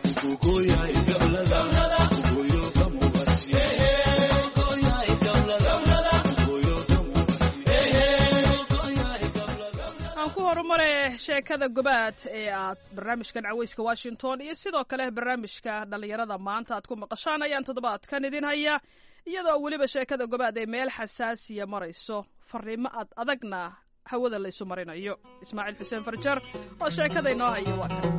aan ku horumare sheekada gobaad ee aad barnaamijkan cawayska washington iyo sidoo kale barnaamijka dhallinyarada maanta aad ku maqashaan ayaan toddobaadkan idin haya iyadoo weliba sheekada gobaad ay meel xasaasiya marayso fariimo ad adagna hawada laysu marinayo ismaaciil xuseen farjar oo sheekada inoo hayo waa kan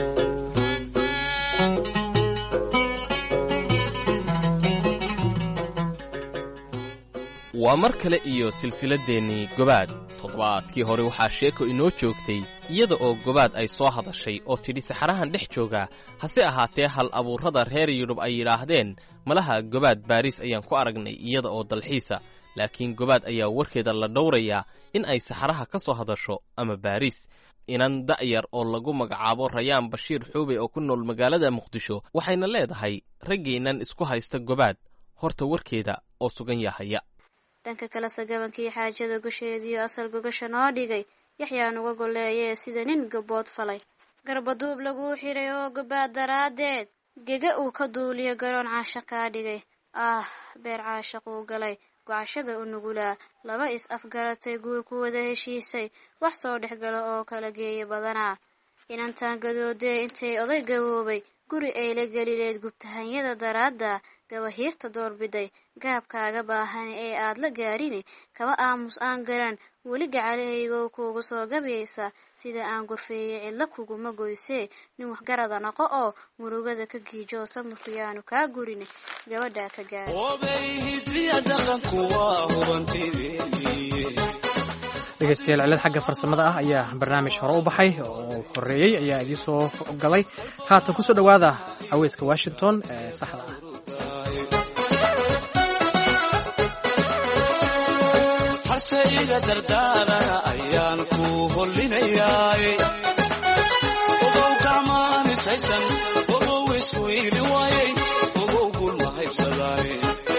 waa mar kale iyo silsiladdeenii gobaad toddobaadkii hore waxaa sheeko inoo joogtay iyada oo gobaad ay soo hadashay oo tidhi saxarahan dhex joogaa hase ahaatee hal abuurrada reer yudhub ay yidhaahdeen malaha gobaad baariis ayaan ku aragnay iyada oo dalxiisa laakiin gobaad ayaa warkeeda la dhowrayaa in ay saxaraha ka soo hadasho ama baariis inan da'yar oo lagu magacaabo rayaan bashiir xuube oo ku nool magaalada muqdisho waxayna leedahay raggeennan isku haysta gobaad horta warkeeda oo sugan yahaya dhanka kale sagabankii xaajada gusheediiyo asal gogasha noo dhigay yaxyaa nuga golleeyee sida nin gabood falay garbaduub laguu xidhay oo gobaad daraaddeed gega uu ka duuliyo garoon caasha kaa dhigay ah beer caashaquu galay gocashada u nugulaa laba is afgaratay guur ku wada heshiisay wax soo dhex gala oo kala geeya badanaa inantaan gadoodee intay oday gaboobay guri ay la gelileed gubtahanyada daraadda gabahiirta doorbiday gaabkaaga baahan ee aad la gaarine kaba aamus aan garan weli gacalahaygow kuugu soo gabaysa sida aan gorfeeyey cidlo kuguma goysee nin waxgarada noqo oo murugada ka giijo samirku yaanu kaa gurine gabadhaa ka gaar dhegeystayaal cilad xagga farsamada ah ayaa barnaamij hore u baxay oo horeeyey ayaa idiin soo galay haatan kusoo dhowaada caweyska washington ee saxda ah hase iga dardaarana ayaan ku hollinayaa ogow gacmaanisaysan ogow isku iili waayay ogow gulma haybsadaaye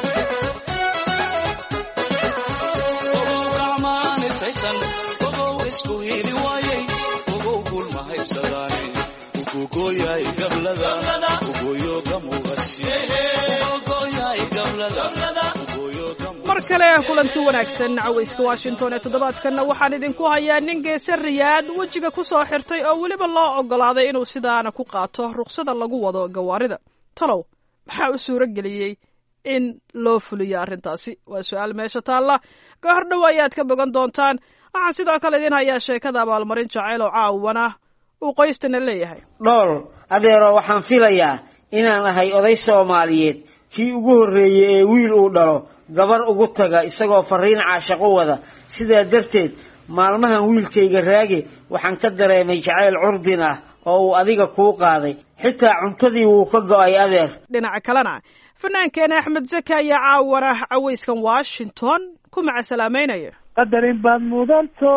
ogow gacmaanisaysan ogow isku iili waayay ogow gulma haybsadaaye ugogoyaay gablada ugoyo gamugasi ugogoyaay gablada mar kale kulanti wanaagsan cawayska washington ee toddobaadkanna waxaan idinku hayaa nin geese riyaad wejiga ku soo xirtay oo weliba loo oggolaaday inuu sidaana ku qaato ruqsada lagu wado gawaarida talow maxaa u suuro geliyey in loo fuliyo arrintaasi waa su-aal meesha taalla ka hor dhow ayaad ka bogan doontaan waxaan sidoo kale idiin hayaa sheekada abaalmarin jacayl oo caawana uu qoystana leeyahay dhool adeero waxaan filayaa inaan ahay oday soomaaliyeed kii ugu horreeyey ee wiil uu dhalo gabar ugu taga isagoo fariin caashaqo wada sidaa darteed maalmahan wiilkayga raage waxaan ka dareemay jacayl curdin ah oo uu adiga kuu qaaday xitaa cuntadii wuu ka go'ay adeer dhinaca kalena fanaankeena axmed zaka ayaa caawana cawayskan washington ku macasalaameynaya qadarin baad mudanto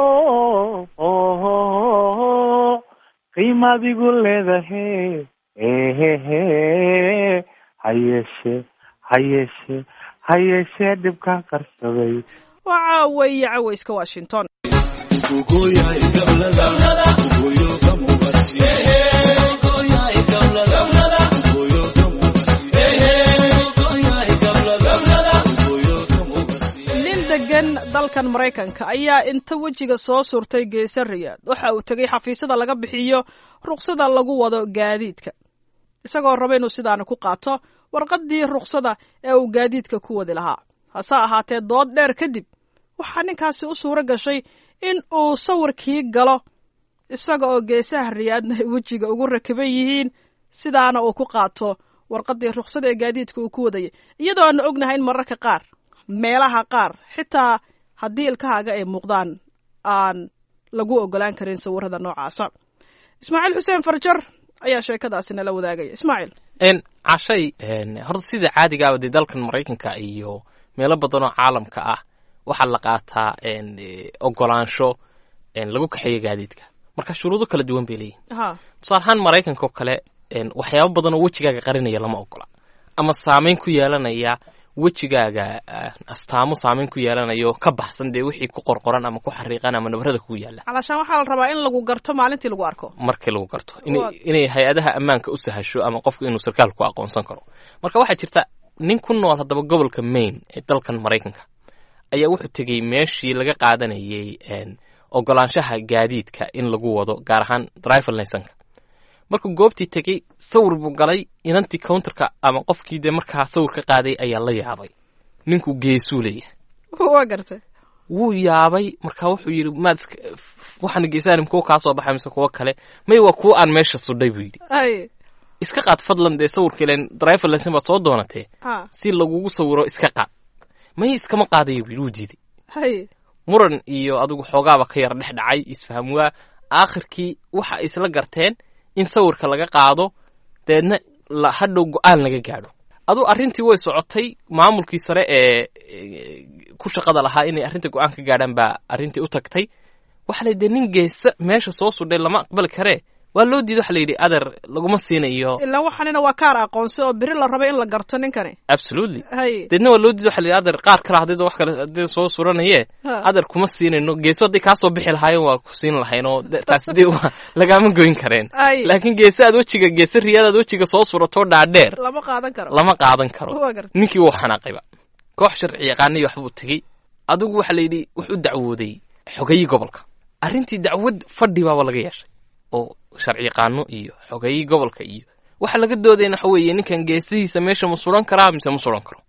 qiimadigu leedahe ehehe hayeeshe hayeeshe hayeeshee dhibkaan qarsaday waa caaweeye cawayska washington dalkan maraykanka ayaa inta wejiga soo surtay geesa riyaad waxa uu tegay xafiisyada laga bixiyo ruqsada lagu wado gaadiidka isagoo raba inuu sidaana ku qaato warqaddii ruqsada ee uu gaadiidka ku wadi lahaa hase ahaatee dood dheer kadib waxaa ninkaasi u suuro gashay in uu sawirkii galo isaga oo geesaha riyaadna ay wejiga ugu rakiban yihiin sidaana uu ku qaato warqaddii ruqsada ee gaadiidka uu ku wadayay iyadoo aanu ognahay in mararka qaar meelaha qaar xitaa haddii ilkahaaga ay muuqdaan aan lagu ogolaan karin sawirada noocaasa ismaaciil xuseen farjar ayaa sheekadaasi nala wadaagaya ismaaciil cashay horta sida caadigaaba dee dalkan maraykanka iyo meelo badan oo caalamka ah waxaa la qaataa ogolaansho lagu kaxeeyo gaadiidka marka shuruudo kala duwan bay leeyihin tusaale ahaan maraykanka oo kale waxyaabo badan oo wejigaaga qarinaya lama ogola ama saameyn ku yeelanaya wejigaaga astaamo saameyn ku yeelanayo ka baxsan dee wixii ku qorqoran ama ku xariiqan ama nabarada kugu yaala calaashaan waxaa la rabaa in lagu garto maalintii lagu arko markii lagu garto inay hay-adaha ammaanka u sahasho ama qofku inuu sarkaal ku aqoonsan karo marka waxaa jirta nin ku nool haddaba gobolka maine ee dalkan maraykanka ayaa wuxuu tegey meeshii laga qaadanayay ogolaanshaha gaadiidka in lagu wado gaar ahaan driver licenka markuu goobtii tegey sawir buu galay inantii counterka ama qofkii dee markaa sawir ka qaaday ayaa la yaabay ninkuu geesuu leeyahay waa gartay wuu yaabay marka wuxuu yidhi maad waxaana geesahanim kuwa kaa soo baxay mise kuwo kale may waa kuwa aan meesha sudhay buu yidhi iska qaad fadlan dee sawirka ilen driver licen baad soo doonatee si lagugu sawiro iska qaad may iskama qaadayo buu yidhi wuu diiday muran iyo adigu xoogaaba ka yar dhex dhacay isfaham waa aakhirkii waxa ay isla garteen in sawirka laga qaado deedna hadhow go-aan laga gaadho aduu arrintii way socotay maamulkii sare ee ku shaqada lahaa inay arrinta go-aan ka gaadhaan baa arrintii u tagtay waxa la dee nin geesa meesha soo sudhay lama aqbali karee waa loo diiday waxa la yidhi adeer laguma siinayo ilaa waxanina waa kaar aqoonsi oo beri la raba in la garto ninkani absolutely deedna waa loo diiday waxa la yidhi adeer qaar kale haddii wax kale haddii soo suranaye adeer kuma siinayno geeso hadday kaa soo bixi lahaayeen waa ku siin lahayn oo taas dee waa lagaama goyn kareen laakiin geese aad wejiga geese riyaadaad wejiga soo suratoo dhaadheer lama qaadan karo lama qaadan karo ninkii wuu xanaaqayba koox sharci yaqaaniyo waxbuu tegey adigu waxa la yidhi wuxuu dacwooday xogayii gobolka arrintii dacwad fadhi baaba laga yeeshay oo sharci yaqaano iyo xogayii gobolka iyo waxa laga doodayna waxa weeye ninkan geesihiisa meesha ma suran karaa mise ma suran karo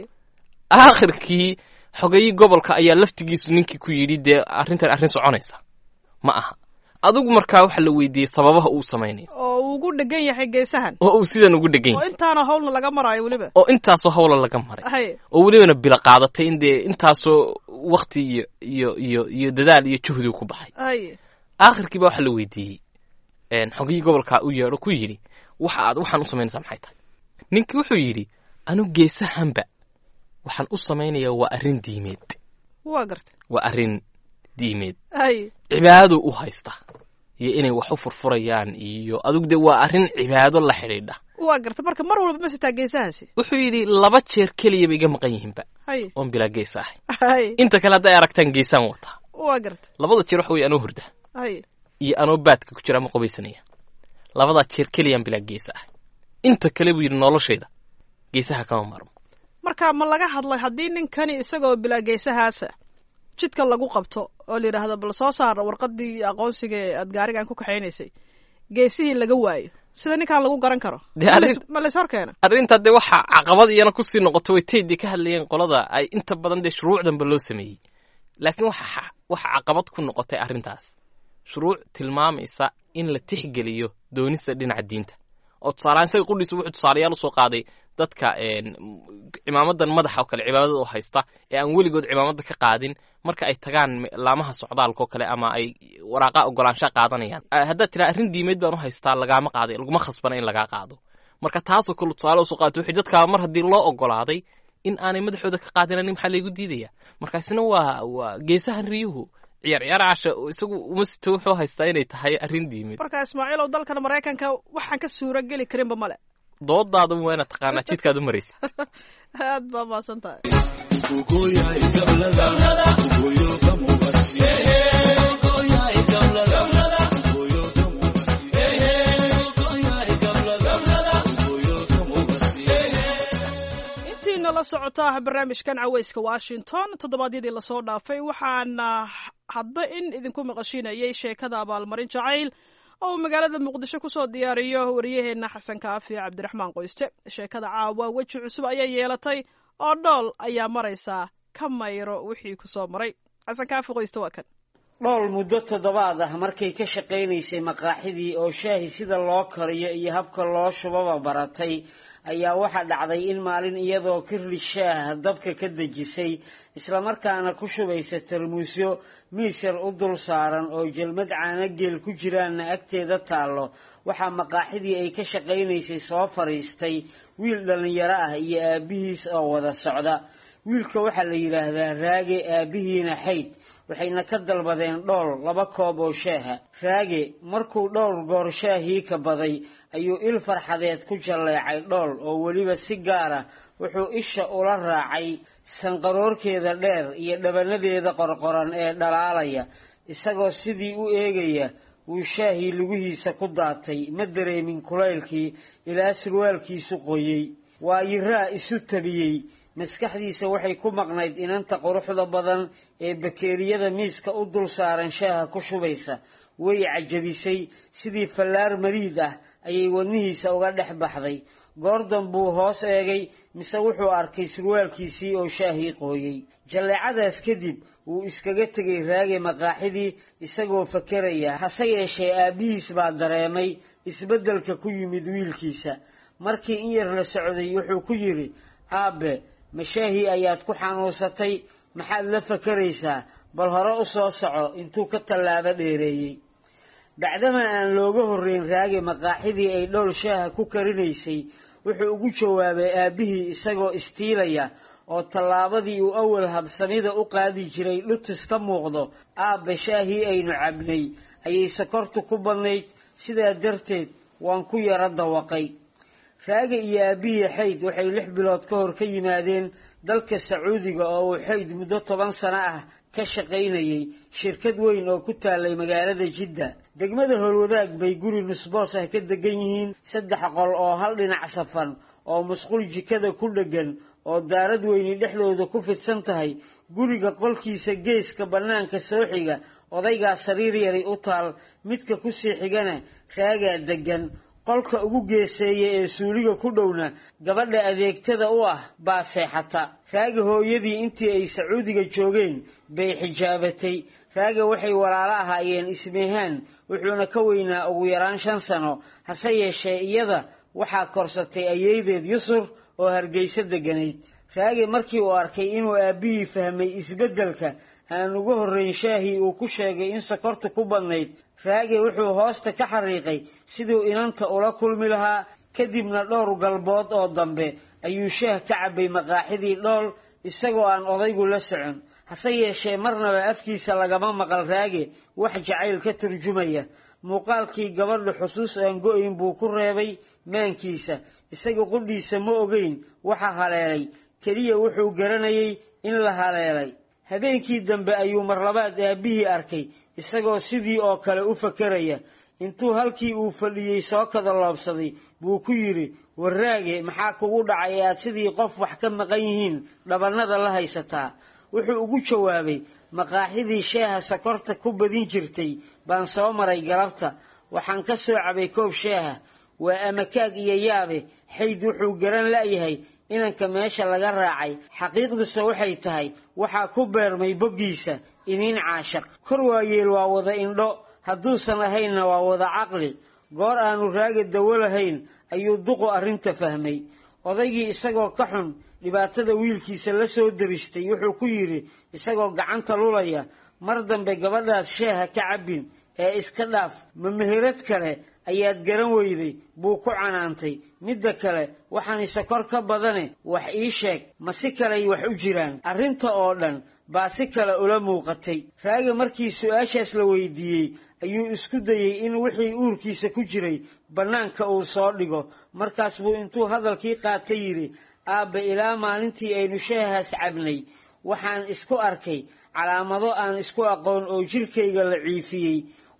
aakhirkii xogayii gobolka ayaa laftigiisu ninkii ku yidhi dee arrintan arrin soconaysa ma aha adigu markaa waxa la weydiiyey sababaha uu samaynayo oo uu ugu dhegan yahay geesahan oo uu sidan ugu dhegan oo yahay intaana howlna laga maraayo weliba oo intaasoo howla laga maray hay oo welibana bila qaadatay in dee intaasoo wakti iyo iyo iyo iyo dadaal iyo juhdi ku baxay hay aakhirkiiba waxa la weydiiyey xogayii gobolka u yeedho ku yidhi waxa aad waxaan u samaynaysaa maxay tahay ninkii wuxuu yidhi anu geesahanba waxaan u samaynayaa waa arrin diimeed waa gartay waa arrin diimeed hay cibaadadu u haysta iyo inay wax u furfurayaan iyo adigu dee waa arrin cibaado la xidhiidha waa gartay marka mar walba ma sitaa geesahaasi wuxuu yidhi laba jeer keliyaba iga maqan yihiinba hay oon bilaa geesa ahay hay inta kale hadday aragtaan geesaan wataa waa gartay labada jeer waxa weye anoo hurda hay iyo anoo baadka ku jira ama qubaysanaya labadaa jeer keliyaan bilaa geesa ah inta kale buu yidhi noloshayda geesaha kama maarmo marka ma laga hadlay haddii ninkani isagoo bilaa geesahaasa jidka lagu qabto oo la yidhaahdo bal soo saar warqadii aqoonsiga ee aad gaarigan ku kaxaynaysay geesihii laga waayo sida ninkan lagu garan karo Dee arrin- ma lays hor keena arrintaa dee waxa caqabad iyana kusii noqoto way taydii ka hadlayeen qolada ay inta badan dee shuruucdanba loo sameeyey laakiin waxa waxa caqabad ku noqotay arrintaas shuruuc tilmaamaysa in la tixgeliyo doonista dhinaca diinta oo tusaalehaan isaga qudhiisu wuxuu tusaalayaal usoo qaaday dadka een, cimaamadan madaxa oo kale cibaadada oo haysta ee aan weligood cimaamada ka qaadin marka ay tagaan me- laamaha socdaalka oo kale ama ay waraaqa ogolaanshaa qaadanayaan Ah, haddaad tiraa arrin diimeed baan u haystaa lagaama qaaday laguma khasbana in lagaa qaado marka taasoo kale tusaale usoo qaatay wixii dadkaa mar haddii loo ogolaaday in aanay madaxooda ka qaadinanin maxaa laygu diidaya markaasina waa waa geesahan riyuhu ciyaar ciyaar casha isagu uma sito wuxuu haystaa inay tahay arrin diimeed marka ismaaciilow dalkan maraykanka waxaan ka suura geli karinba male doodaada waana taqaanaa jidkaad u maraysa aad baa maasan tahay intiina la socota barnaamijkan caweyska washington toddobaadyadii lasoo dhaafay waxaana hadba in idinku maqashiinayay sheekada abaalmarin jacayl oo uu magaalada muqdisho kusoo diyaariyo wariyaheenna xasan kaafi cabdiraxmaan qoyste sheekada caawa weji cusub ayay yeelatay oo dhool ayaa maraysaa ka mayro wixii kusoo maray xasan kaafi qoyste waa kan dhool muddo toddobaad ah markay ka shaqaynaysay maqaaxidii oo shaahi sida loo kariyo iyo habka loo shubaba baratay ayaa waxaa dhacday in maalin iyadoo kirli shaah dabka ka dejisay islamarkaana ku shubaysa tarmuusyo miis yar u dul saaran oo jelmad caanageel ku jiraanna agteeda taallo waxaa maqaaxidii ay ka shaqaynaysay soo fadhiistay wiil dhallinyaro ah iyo aabbihiis oo wada socda wiilka waxaa la yidhaahdaa raage aabbihiina xayd waxayna ka dalbadeen dhool laba koob oo shaaha raage markuu dhowr goor shaahii ka baday ayuu il farxadeed ku jalleecay dhool oo weliba si gaara wuxuu isha ula raacay sanqaroorkeeda dheer iyo dhabanadeeda qorqoran ee dhalaalaya isagoo sidii u eegaya wuu shaahii lugihiisa ku daatay ma dareemin kulaylkii ilaa surwaalkiisu qoyey waa yiraa isu tabiyey maskaxdiisa waxay ku maqnayd inanta quruxda badan ee bakeeriyada miiska u dul saaran shaaha ku shubaysa way cajabisay sidii fallaar mariid ah ayay wadnihiisa uga dhex baxday goordon buu hoos eegay mise wuxuu arkay surwaalkiisii oo shaahii qooyey jalleecadaas kadib wuu iskaga tegay raage maqaaxidii isagoo fakeraya hase yeeshee aabbihiis baa dareemay isbeddelka ku yimid wiilkiisa markii in yar la socday wuxuu ku yidhi aabe mashaahii ayaad ku xanuunsatay maxaad la fakaraysaa bal hore u soo soco intuu ka tallaabo dheereeyey bacdama aan looga horreyn raage maqaaxidii ay dhowl shaaha ku karinaysay wuxuu ugu jawaabay aabbihii isagoo istiilaya oo tallaabadii uu awal habsamida u qaadi jiray dhutus ka muuqdo aabbe shaahii aynu cabnay ayay sokortu ku badnayd sidaa darteed waan ku yaro dawaqay raage iyo aabbihii xayd waxay lix bilood ka hor ka yimaadeen dalka sacuudiga oo uu xayd muddo toban sano ah ka shaqaynayay shirkad weyn oo ku taalay magaalada jidda degmada howlwadaag bay guri nusboos ah ka degan yihiin saddex qol oo hal dhinac safan oo musqul jikada ku dheggan oo daarad weyni dhexdooda ku fidsan tahay guriga qolkiisa geeska bannaanka soo xiga odaygaa sariir yari u taal midka ku sii xigana raagaa deggan qolka ugu geeseeya ee suuliga ku dhowna gabadha adeegtada u ah baa seexata raaga hooyadii intii ay sacuudiga joogeen bay xijaabatay raaga waxay walaalo ahaayeen ismeehaan wuxuuna ka weynaa ugu yaraan shan sano hase yeeshee iyada waxaa korsatay ayeydeed yusur oo hargeysa deganayd raage markii uu arkay inuu aabbihii fahmay isbeddelka aan ugu horrayn shaahii uu ku sheegay in sokortu ku badnayd raage wuxuu hoosta ka xariiqay siduu inanta ula kulmi lahaa kadibna dhowr galbood oo dambe ayuu shaah ka cabbay maqaaxidii dhool isagoo aan odaygu la socon hase yeeshee marnaba afkiisa lagama maqal raage wax jacayl ka turjumaya muuqaalkii gabadha xusuus aan go-ayn buu ku reebay maankiisa isaga qudhiisa ma ogeyn waxa haleelay keliya wuxuu garanayay in la haleelay habeenkii dambe ayuu marlabaad aabbihii arkay isagoo sidii oo kale u fakeraya intuu halkii uu fadhiyey soo kada loobsaday buu ku yidhi warraage maxaa kugu dhacay ee aad sidii qof wax ka maqan yihiin dhabannada la haysataa wuxuu ugu jawaabay maqaaxidii shaaha sokorta ku badin jirtay baan soo maray galabta waxaan ka soo cabay koob shaaha waa amakaag iyo yaabe xayd wuxuu garan la'yahay inanka meesha laga raacay xaqiiqduse waxay tahay waxaa ku beermay boggiisa iniin caashaq kor waayeel waa wada indho hadduusan ahaynna waa wada caqli goor aanu raaga dawo lahayn ayuu duqu arrinta fahmay odaygii isagoo ka xun dhibaatada wiilkiisa la soo daristay wuxuu ku yidhi isagoo gacanta lulaya mar dambe gabadhaas shaaha ka cabbin ee iska dhaaf ma meherad kale ayaad garan weyday buu ku canaantay midda kale waxaan isakor ka badane wax ii sheeg ma si kaley wax u jiraan arrinta oo dhan baa si kale ula muuqatay raaga markii su-aashaas la weydiiyey ayuu isku dayey in wixii uurkiisa ku jiray bannaanka uu soo dhigo markaas buu intuu hadalkii qaata yidhi aabba ilaa maalintii aynu shaahaas cabnay waxaan isku arkay calaamado aan isku aqoon oo jirkayga la ciifiyey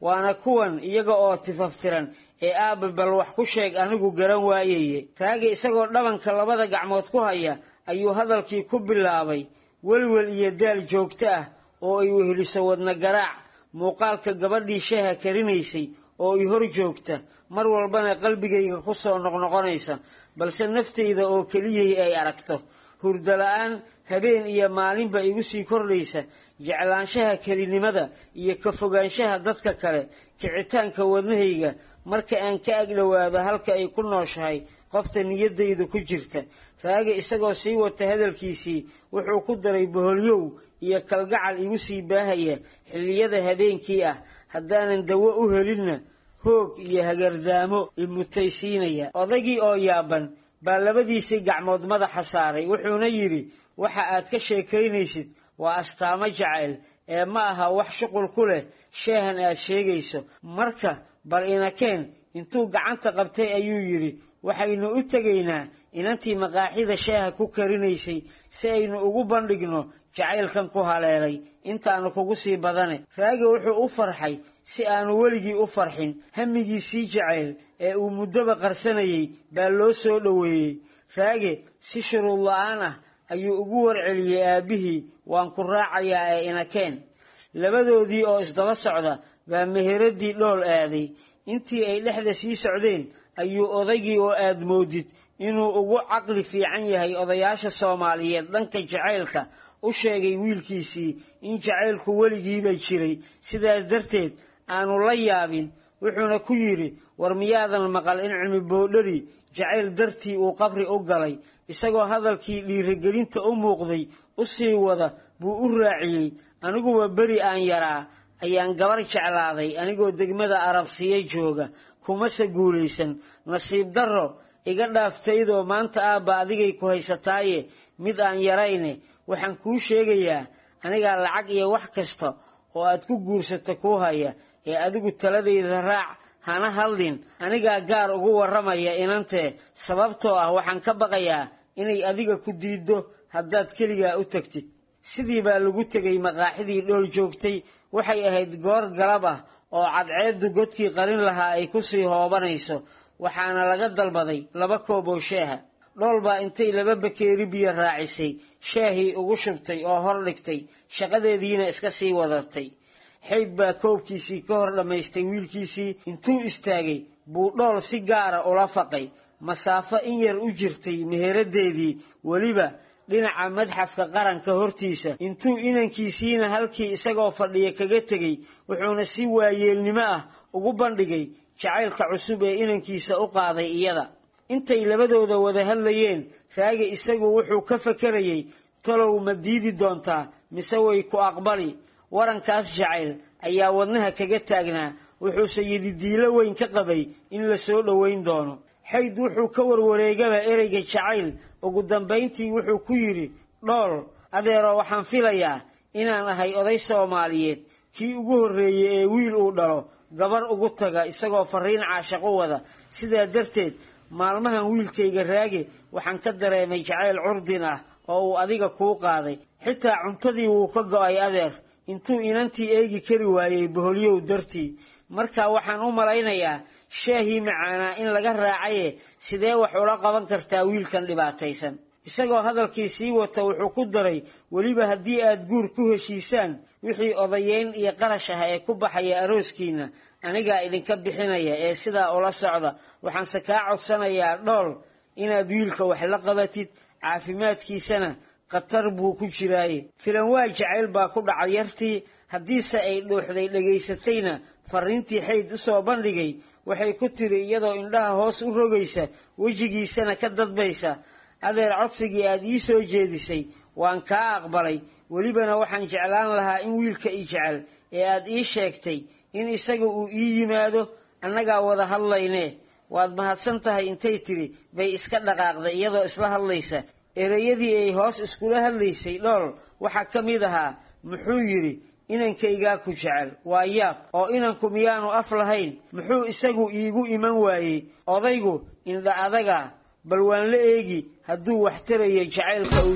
waana kuwan iyaga oo tifaftiran ee aabba bal wax ku sheeg anigu garan waayaye raagi isagoo dhabanka labada gacmood ku haya ayuu hadalkii ku bilaabay welwel iyo daal joogto ah oo ay weheliso wadna garaac muuqaalka gabadhii shaaha karinaysay oo i hor joogta mar walbana qalbigayga ku soo noqnoqonaysa balse naftayda oo keliyay ay aragto hurdo la-aan habeen iyo maalinba igu sii kordhaysa jeclaanshaha kelinimada iyo ka fogaanshaha dadka kale kicitaanka wadnahayga marka aan ka agdhowaado halka ay ku nooshahay qofta niyaddaydu ku jirta raagi isagoo sii wata hadalkiisii wuxuu ku daray boholyow iyo kalgacal igu sii baahaya xilliyada habeenkii ah haddaanan dawo u helinna hoog iyo hagardaamo imutaysiinaya odaygii oo yaaban baa labadiisii gacmood madaxa saaray wuxuuna yidhi waxa aad ka sheekaynaysid waa astaamo jacayl ee ma aha wax shuqul ku leh sheehan aad sheegayso marka bal inakeen intuu gacanta qabtay ayuu yidhi waxaynu u tegaynaa inantii maqaaxida shaaha ku karinaysay si aynu ugu bandhigno jacaylkan ku haleelay intaanu kugu sii badane raagi wuxuu u farxay si aanu weligii u farxin hamigiisii jacayl ee uu muddoba qarsanayay baa loo soo dhoweeyey raage si shuruud la-aan ah ayuu ugu warceliyey aabbihii waan ku raacayaa ee inakeen labadoodii oo isdaba socda baa meheradii dhool aaday intii ay dhexda sii socdeen ayuu odaygii oo aad moodid inuu ugu caqli fiican yahay odayaasha soomaaliyeed dhanka jacaylka u sheegay wiilkiisii in jacaylku weligiiba jiray sidaas darteed aanu la yaabin wuxuuna ku yidhi war miyaadan maqal in cilmi boodhari jacayl dartii uu qabri u galay isagoo hadalkii dhiirigelinta u muuqday u sii wada buu u raaciyey aniguba beri aan yaraa ayaan gabar jeclaaday anigoo degmada arabsiya jooga kumase guulaysan nasiib darro iga dhaaftaydoo maanta aabba adigay ku haysataaye mid aan yarayne waxaan kuu sheegayaa anigaa lacag iyo wax kasta oo aad ku guursato kuu haya ee adigu taladayda raac hana hadlin anigaa gaar ugu warramaya inantee sababtoo ah waxaan ka baqayaa inay adiga ku diiddo haddaad keligaa u tagtid sidii baa lagu tegay maqaaxidii dhool joogtay waxay ahayd goor galab ah oo cadceeddu godkii qarin lahaa ay ku sii hoobanayso waxaana laga dalbaday laba koob oo shaaha dhool baa intay laba bakeeri biyo raacisay shaahii ugu shubtay oo hor dhigtay shaqadeediina iska sii wadatay xayd baa koobkiisii ka hor dhammaystay wiilkiisii intuu istaagay buu dhool si gaara ula faqay masaafo in yar u jirtay meheraddeedii weliba dhinaca madxafka qaranka hortiisa intuu inankiisiina halkii isagoo fadhiya kaga tegey wuxuuna si waayeelnimo ah ugu bandhigay jacaylka cusub ee inankiisa u qaaday iyada intay labadooda wada hadlayeen raagi isagu wuxuu ka fakarayey talow ma diidi doontaa mise way ku aqbali warankaas jacayl ayaa wadnaha kaga taagnaa wuxuuse yididiilo weyn ka qabay in la soo dhoweyn doono xayd wuxuu ka warwareegaba ereyga jacayl ugu dambayntii wuxuu ku yidhi dhool adeero waxaan filayaa inaan ahay oday soomaaliyeed kii ugu horreeyey ee wiil uu dhalo gabar ugu taga isagoo farriin caashaq u wada sidaa darteed maalmahan wiilkayga raage waxaan ka dareemay jacayl curdin ah oo uu adiga kuu qaaday xitaa cuntadii wuu ka go'ay adeer intuu inantii eegi kari waayey boholyow dartii marka waxaan u malaynayaa shaahii macaanaa in laga raacaye sidee wax ula qaban kartaa wiilkan dhibaataysan isagoo hadalkii sii wata wuxuu ku daray weliba haddii aad guur ku heshiisaan wixii odayeyn iyo qarash ah ee ku baxaya arooskiina anigaa idinka bixinaya ee sidaa ula socda waxaanse kaa codsanayaa dhool inaad wiilka wax la qabatid caafimaadkiisana khatar buu ku jiraaye filan waa jacayl baa ku dhacay yartii haddiise ay dhuuxday dhegaysatayna farriintii xayd u soo bandhigay waxay ku tiri iyadoo indhaha hoos u rogaysa wejigiisana ka dadbaysa adeer codsigii aad ii soo jeedisay waan kaa aqbalay welibana waxaan jeclaan lahaa in wiilka i jecel ee aad ii sheegtay in isaga uu ii yimaado annagaa wada hadlaynee waad mahadsan tahay intay tidhi bay iska dhaqaaqday iyadoo isla hadlaysa ereyadii ay hoos iskula hadlaysay dhool waxaa ka mid ahaa muxuu yidhi inankaygaa ku jecel waa yaab oo inanku miyaanu af lahayn muxuu isagu iigu iman waayey odaygu indha adaga bal waan la eegi hadduu wax tarayo jacaylka uu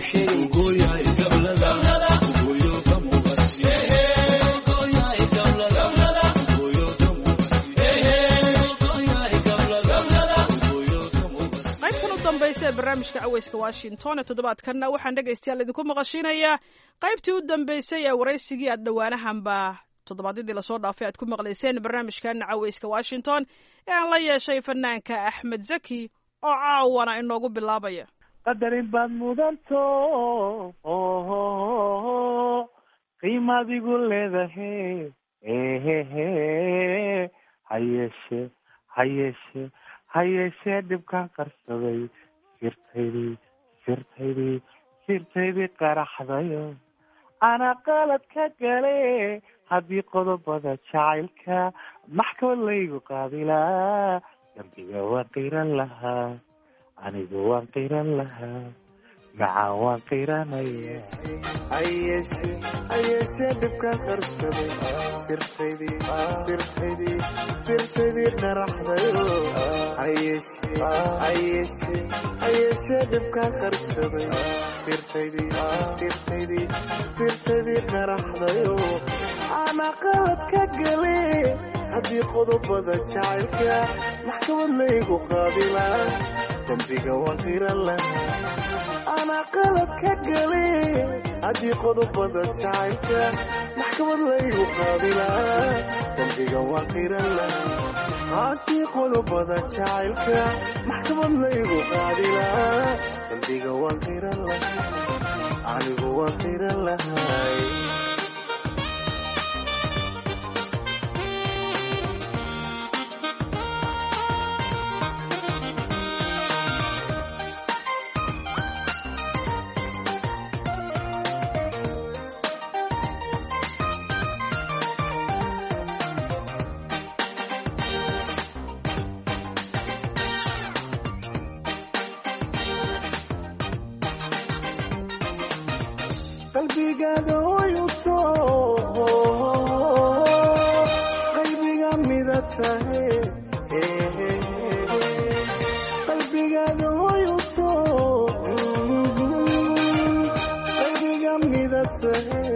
sheegay dambaysa ee barnaamijka caweyska washington ee toddobaadkanna waxaan dhegaystayaal idinku maqashiinayaa qaybtii u dambeysay ee waraysigii aad dhowaanahanba toddobaadyadii lasoo dhaafay aad ku maqlayseen barnaamijkan caweyska washington ee aan la yeeshay fanaanka axmed zaki oo caawana inoogu bilaabaya qadarin baad mudanto qiimaadigu leedahe ehehe hayeeshe hayeeshe hayeeshee dhibkaan qarsaday sirtaydii sirtaydii sirtaydii qaraxdayo anaa qalad ka gale haddii qodobada jacaylka maxkamad laygu qaabilaa dambiga waan qiran lahaa anigu waan qiran lahaa macaan waan qiranaya hayeeshe hayeeshee dhibkaan qarsaday sirtaydii sirtaydii sirtaydii qaraxdayo hayeeshe hayeeshe hayeeshee dhibkaan qarsaday sirtaydii sirtaydii sirtaydii qaraxdayo ana qalad ka gale haddii qodobada jacaylka maxkamad laygu qaabilaa dambiga waan qiran lahaa ana qalad ka gale haddii qodobada jacaylka maxkamad laygu qaabilaa dambiga waan qiran lahaa haddii qodobada jacaylka maxkamad laygu qaabilaa dambiga waan qiran lahaa anigu waan qiran lahay qalbigaada oyuto qalbiga mida tahe qalbigaada oyuto qalbiga mida tahe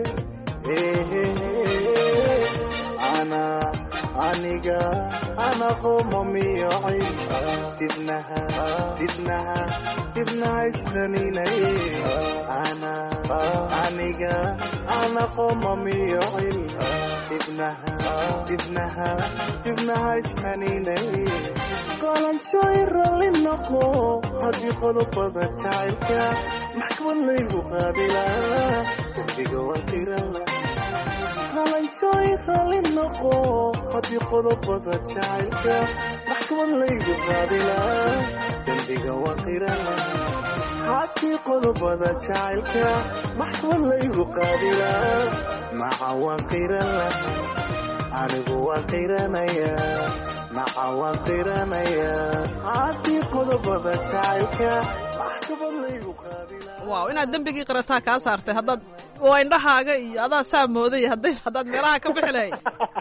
ana aniga ana qomamiyocay dibnaha dibnaha dibnaha isqaninay ana aniga ana qomamiyocin dibnaha dibnaha dibnaha isqaninay qalanjooy ralli noqo haddii qodobada jacaylka maxkamad laygu qaabilaa dambiga waan qirala qalanjooy ralli noqo haddii qodobada jacaylka maxkamad laygu qaabilaa dambiga waan qirala haddii qodobada jacaylka maxkamad laygu qaabilaa maca waan qiran laha anigu waan qiranayaa maca waan qiranayaa haddii qodobada jacaylka maxkamad laygu qaabilaa waaw inaad dembigii qirataa kaa saartay haddaad waa indhahaaga iyo adaa saa mooday hadday haddaad meelaha ka bixi lahayd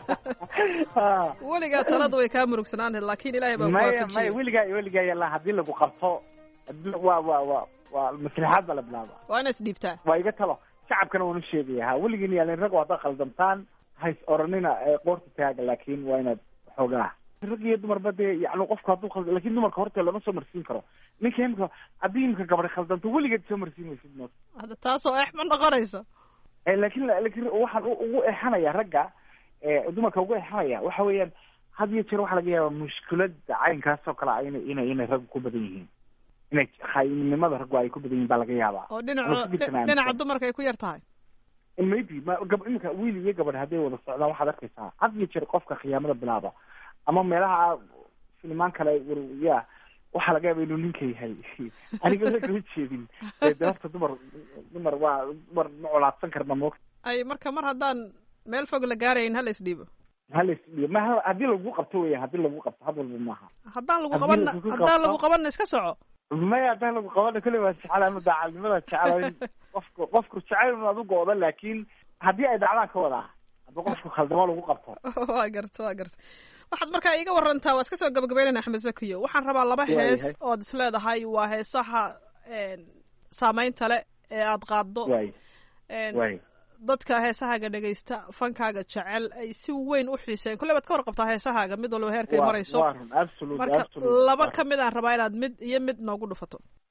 weligaa talada way kaa murugsanaan lahayd laakiin ilaahay baa maya kuwaafajiyey maya weligaa iyo weligaa yalla haddii lagu qabto waa waa waa waa maslaxaad baa la bilaaba waa inaad isdhiibtaa waa iga talo shacabkana waanu sheegaya ha weligiin yaalin rag haddaad khaldamtaan hays oranina ee qoorta taaga laakiin waa inaad xoogaa rag iyo dumarba dee yani qofku hadduu khalda lakin dumarka horta lama soo marsiin karo ninka imika haddii imika gabadha khaldanto weligeed soo marsiin maysid mood hadda taasoo eex ma noqonayso laakin lakin waxaan u- ugu exanaya ragga ee dumarka ugu exanaya waxa weeyaan had iyo jeer waxaa laga yaabaa mushkilada caynkaas oo kale ah inay inay inay raggu ku badan yihiin inay khaynimada raggu ay ku badan yihiin baa laga yaabaa oo Ama dhinaco si jirtan aaminsan. dhinaca dumarka ay ku yar tahay maybe ma gab iminka wiil iyo gabadh hadday wada socdaan waxaad arkaysaa had iyo jeer qofka khiyaamada bilaaba ama meelaha filimaan kale war- ya waxaa laga yaaba inuu ninka yahay aniga la kama jeedin ee de horta dumar dumar waa dumar ma colaadsan karna mo ay marka mar haddaan meel fog la gaarayn hala isdhiibo halas ma haddii lagu qabto weya haddii lagu qabto had walba maaha haddaan lagu Haddii qabanna lagu haddaan lagu qabto- qabanna iska soco maya haddaan lagu qabana kule waa jecel ama daacadnimada jecel in qofku qofku jecel in adu go-do laakiin haddii ay dhacdaan ka wadaa haddii qofku khaldamo lagu qabto waa garta waa garta waxaad markaa iiga warantaa waa iska soo gabagabeynayna axmed zakiyo waxaan rabaa laba Waayahay. hees ood is leedahay waa heesaha een, saamaynta le ee aad qaaddo waay een, waay dadka heesahaaga dhegaysta fankaaga jecel ay si weyn u xiiseen kolley baad ka warqabtaa heesahaaga mid walba heerkay Waa- marayso waa run absolute marka absolute laba ka mid aan rabaa inaad mid iyo mid noogu dhufato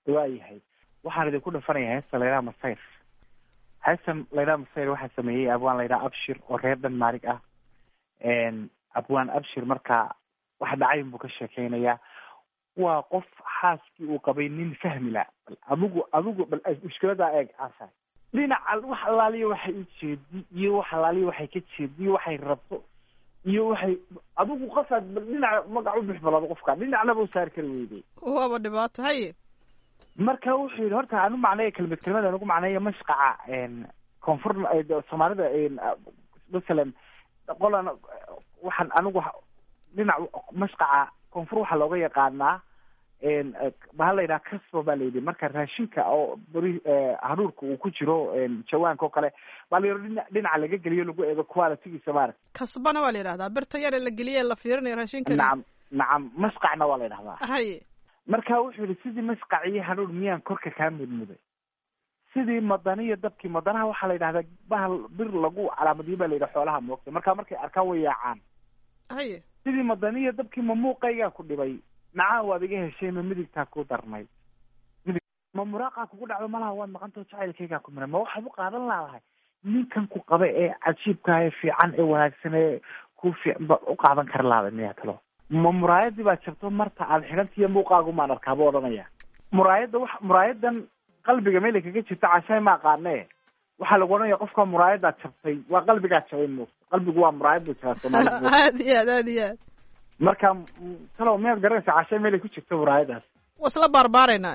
waayahay waxaan idinku dhafanaya heesta laydhaha masayr heestan laydhaha masayr waxaa sameeyey abwaan laydhaha abshir oo reer denmarig ah abwaan abshir marka wax dhacayn buu ka sheekeynayaa waa qof xaaskii uu qabay nin fahmi la bal adigu adigu bal mushkiladaa eeg asa dhinaca wax allaaliya waxay u jeedi iyo wax allaaliya waxay ka jeedi iyo waxay rabto iyo waxay adigu qasaad bal dhinaca magac u bix balado qofka dhinacnaba u saari kari weyday waaba dhibaato haye marka wuxuu yidhi horta anu macneeya kelmad kelmad anugu macneeya mashqaca koonfur soomaalida masalan qolan waxaan anigu dhinac mashqaca koonfur waxaa looga yaqaanaa bahal la yidhaha casbo baa layidhi marka raashinka oo beri haruurka uu ku jiro jawaanka oo kale baa la yidhi dhina dhinaca laga geliyo lagu eego qualitygiisa maarata kasbana waa la yidhahdaa birta yare la geliye la fiirinayo raashinka nacam nacam masqacna waa la yidhahdaa haye marka wuxuu yihi sidii masqaciyo hanuun miyaan korka kaa mudmuday sidii madaniyo dabkii madanaha waxaa la yidhahdaa bahal bir lagu calaamadiyo baa la yidhaha xoolaha moogta marka markay arkaan way yaacaan haye sidii madaniyo dabkii ma muuqaygaa ku dhibay nacaan waad iga heshay ma midigtaa ku darnay midig ma muraaqaa kugu dhacdo malaha waad maqantao jacaylkaygaa ku miray ma waxaad u qaadan laadahay ninkan ku qaba ee cajiibka ee fiican ee wanaagsan ee ku fiican ba u qaadan kara laada miyaa talo ma muraayadii baa jabto marta aad xidhantiiyo muuqaagu maan arkaa buu odhanaya muraayadda wax muraayadan qalbiga meelay kaga jirta cashaay ma aqaane waxaa lagu odhanaya qofka muraayadaad jabtay waa qalbigaa jabay muugta qalbigu waa muraayad buu jiraa soomaalida aad iyo aad aad iyo aad marka talow miyaad garanaysaa cashaay meelay ku jirto muraayadaas wasla baarbaaraynaa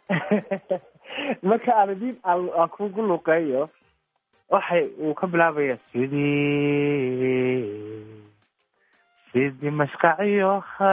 marka aan idin aan kugu luqeeyo waxay uu ka bilaabaya sidii sidii mashqaciyo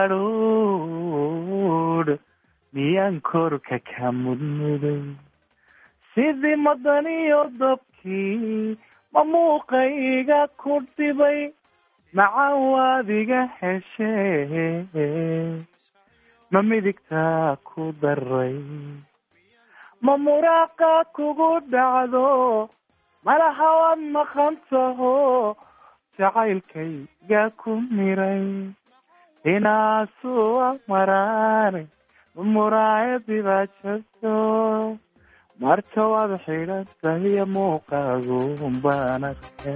hadhuudh miyaan korka ka mudmuday sidii madaniyo dabkii ma muuqayga ku dhibay macaan waad iga heshee ma midigtaa ku daray ma muraaqa kugu dhacdo malaha waad maqan taho jacaylkayga ku miray inaasuwa maraane muraayadii baa jabto marka waad xidhan tahiyo muuqaagu baan arka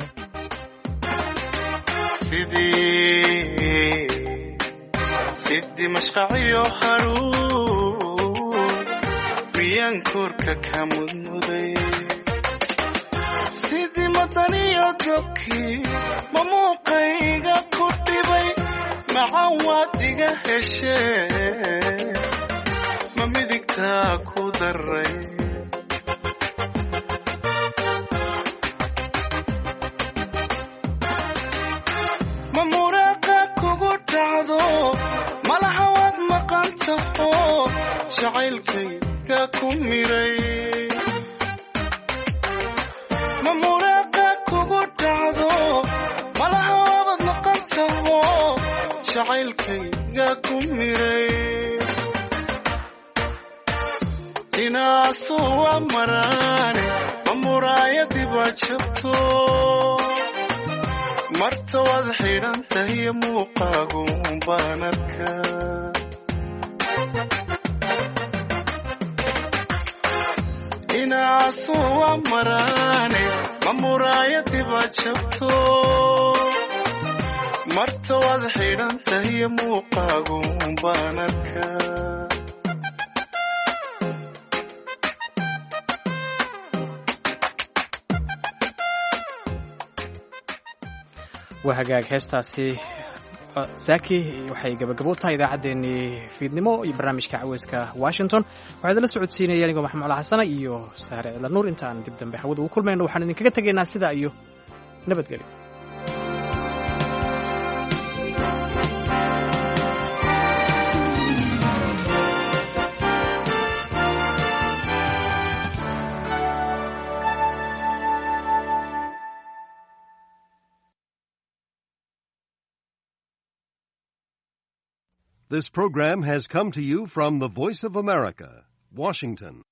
sidii sidii mashqaciyo haruun miyaan korka ka mudmuday sidii madaniyo dabkii ma muuqayga ku dhibay macaan waad iga heshee ma midigtaa ku daray ma muraaqa kugu dhacdo malaha waad maqan taho jacaylkayga ku miray ma muraaqa kugu dhacdo malaha waabad maqan taho jacaylkayga ku miray inaasu waa maraane ma muraayadii baa jabto marta waad xidhan tahiyo muuqaagu baan arkaa inaasu waa maraane ma muraayadii baa jabto marta waad xidhan tahiyo muuqaagu baan arkaa waa hagaag heestaasi saaki waxay gabagabo u tahay idaacaddeenii fiidnimo iyo barnaamijka caweyska washington waxaa idinla socodsiinaya anigoo maxamed cala xasana iyo saare cidla nuur intaan dib dambe hawada ugu kulmayno waxaan idinkaga tegaynaa sidaa iyo nabadgelyo This program has come to you from the Voice of America, Washington.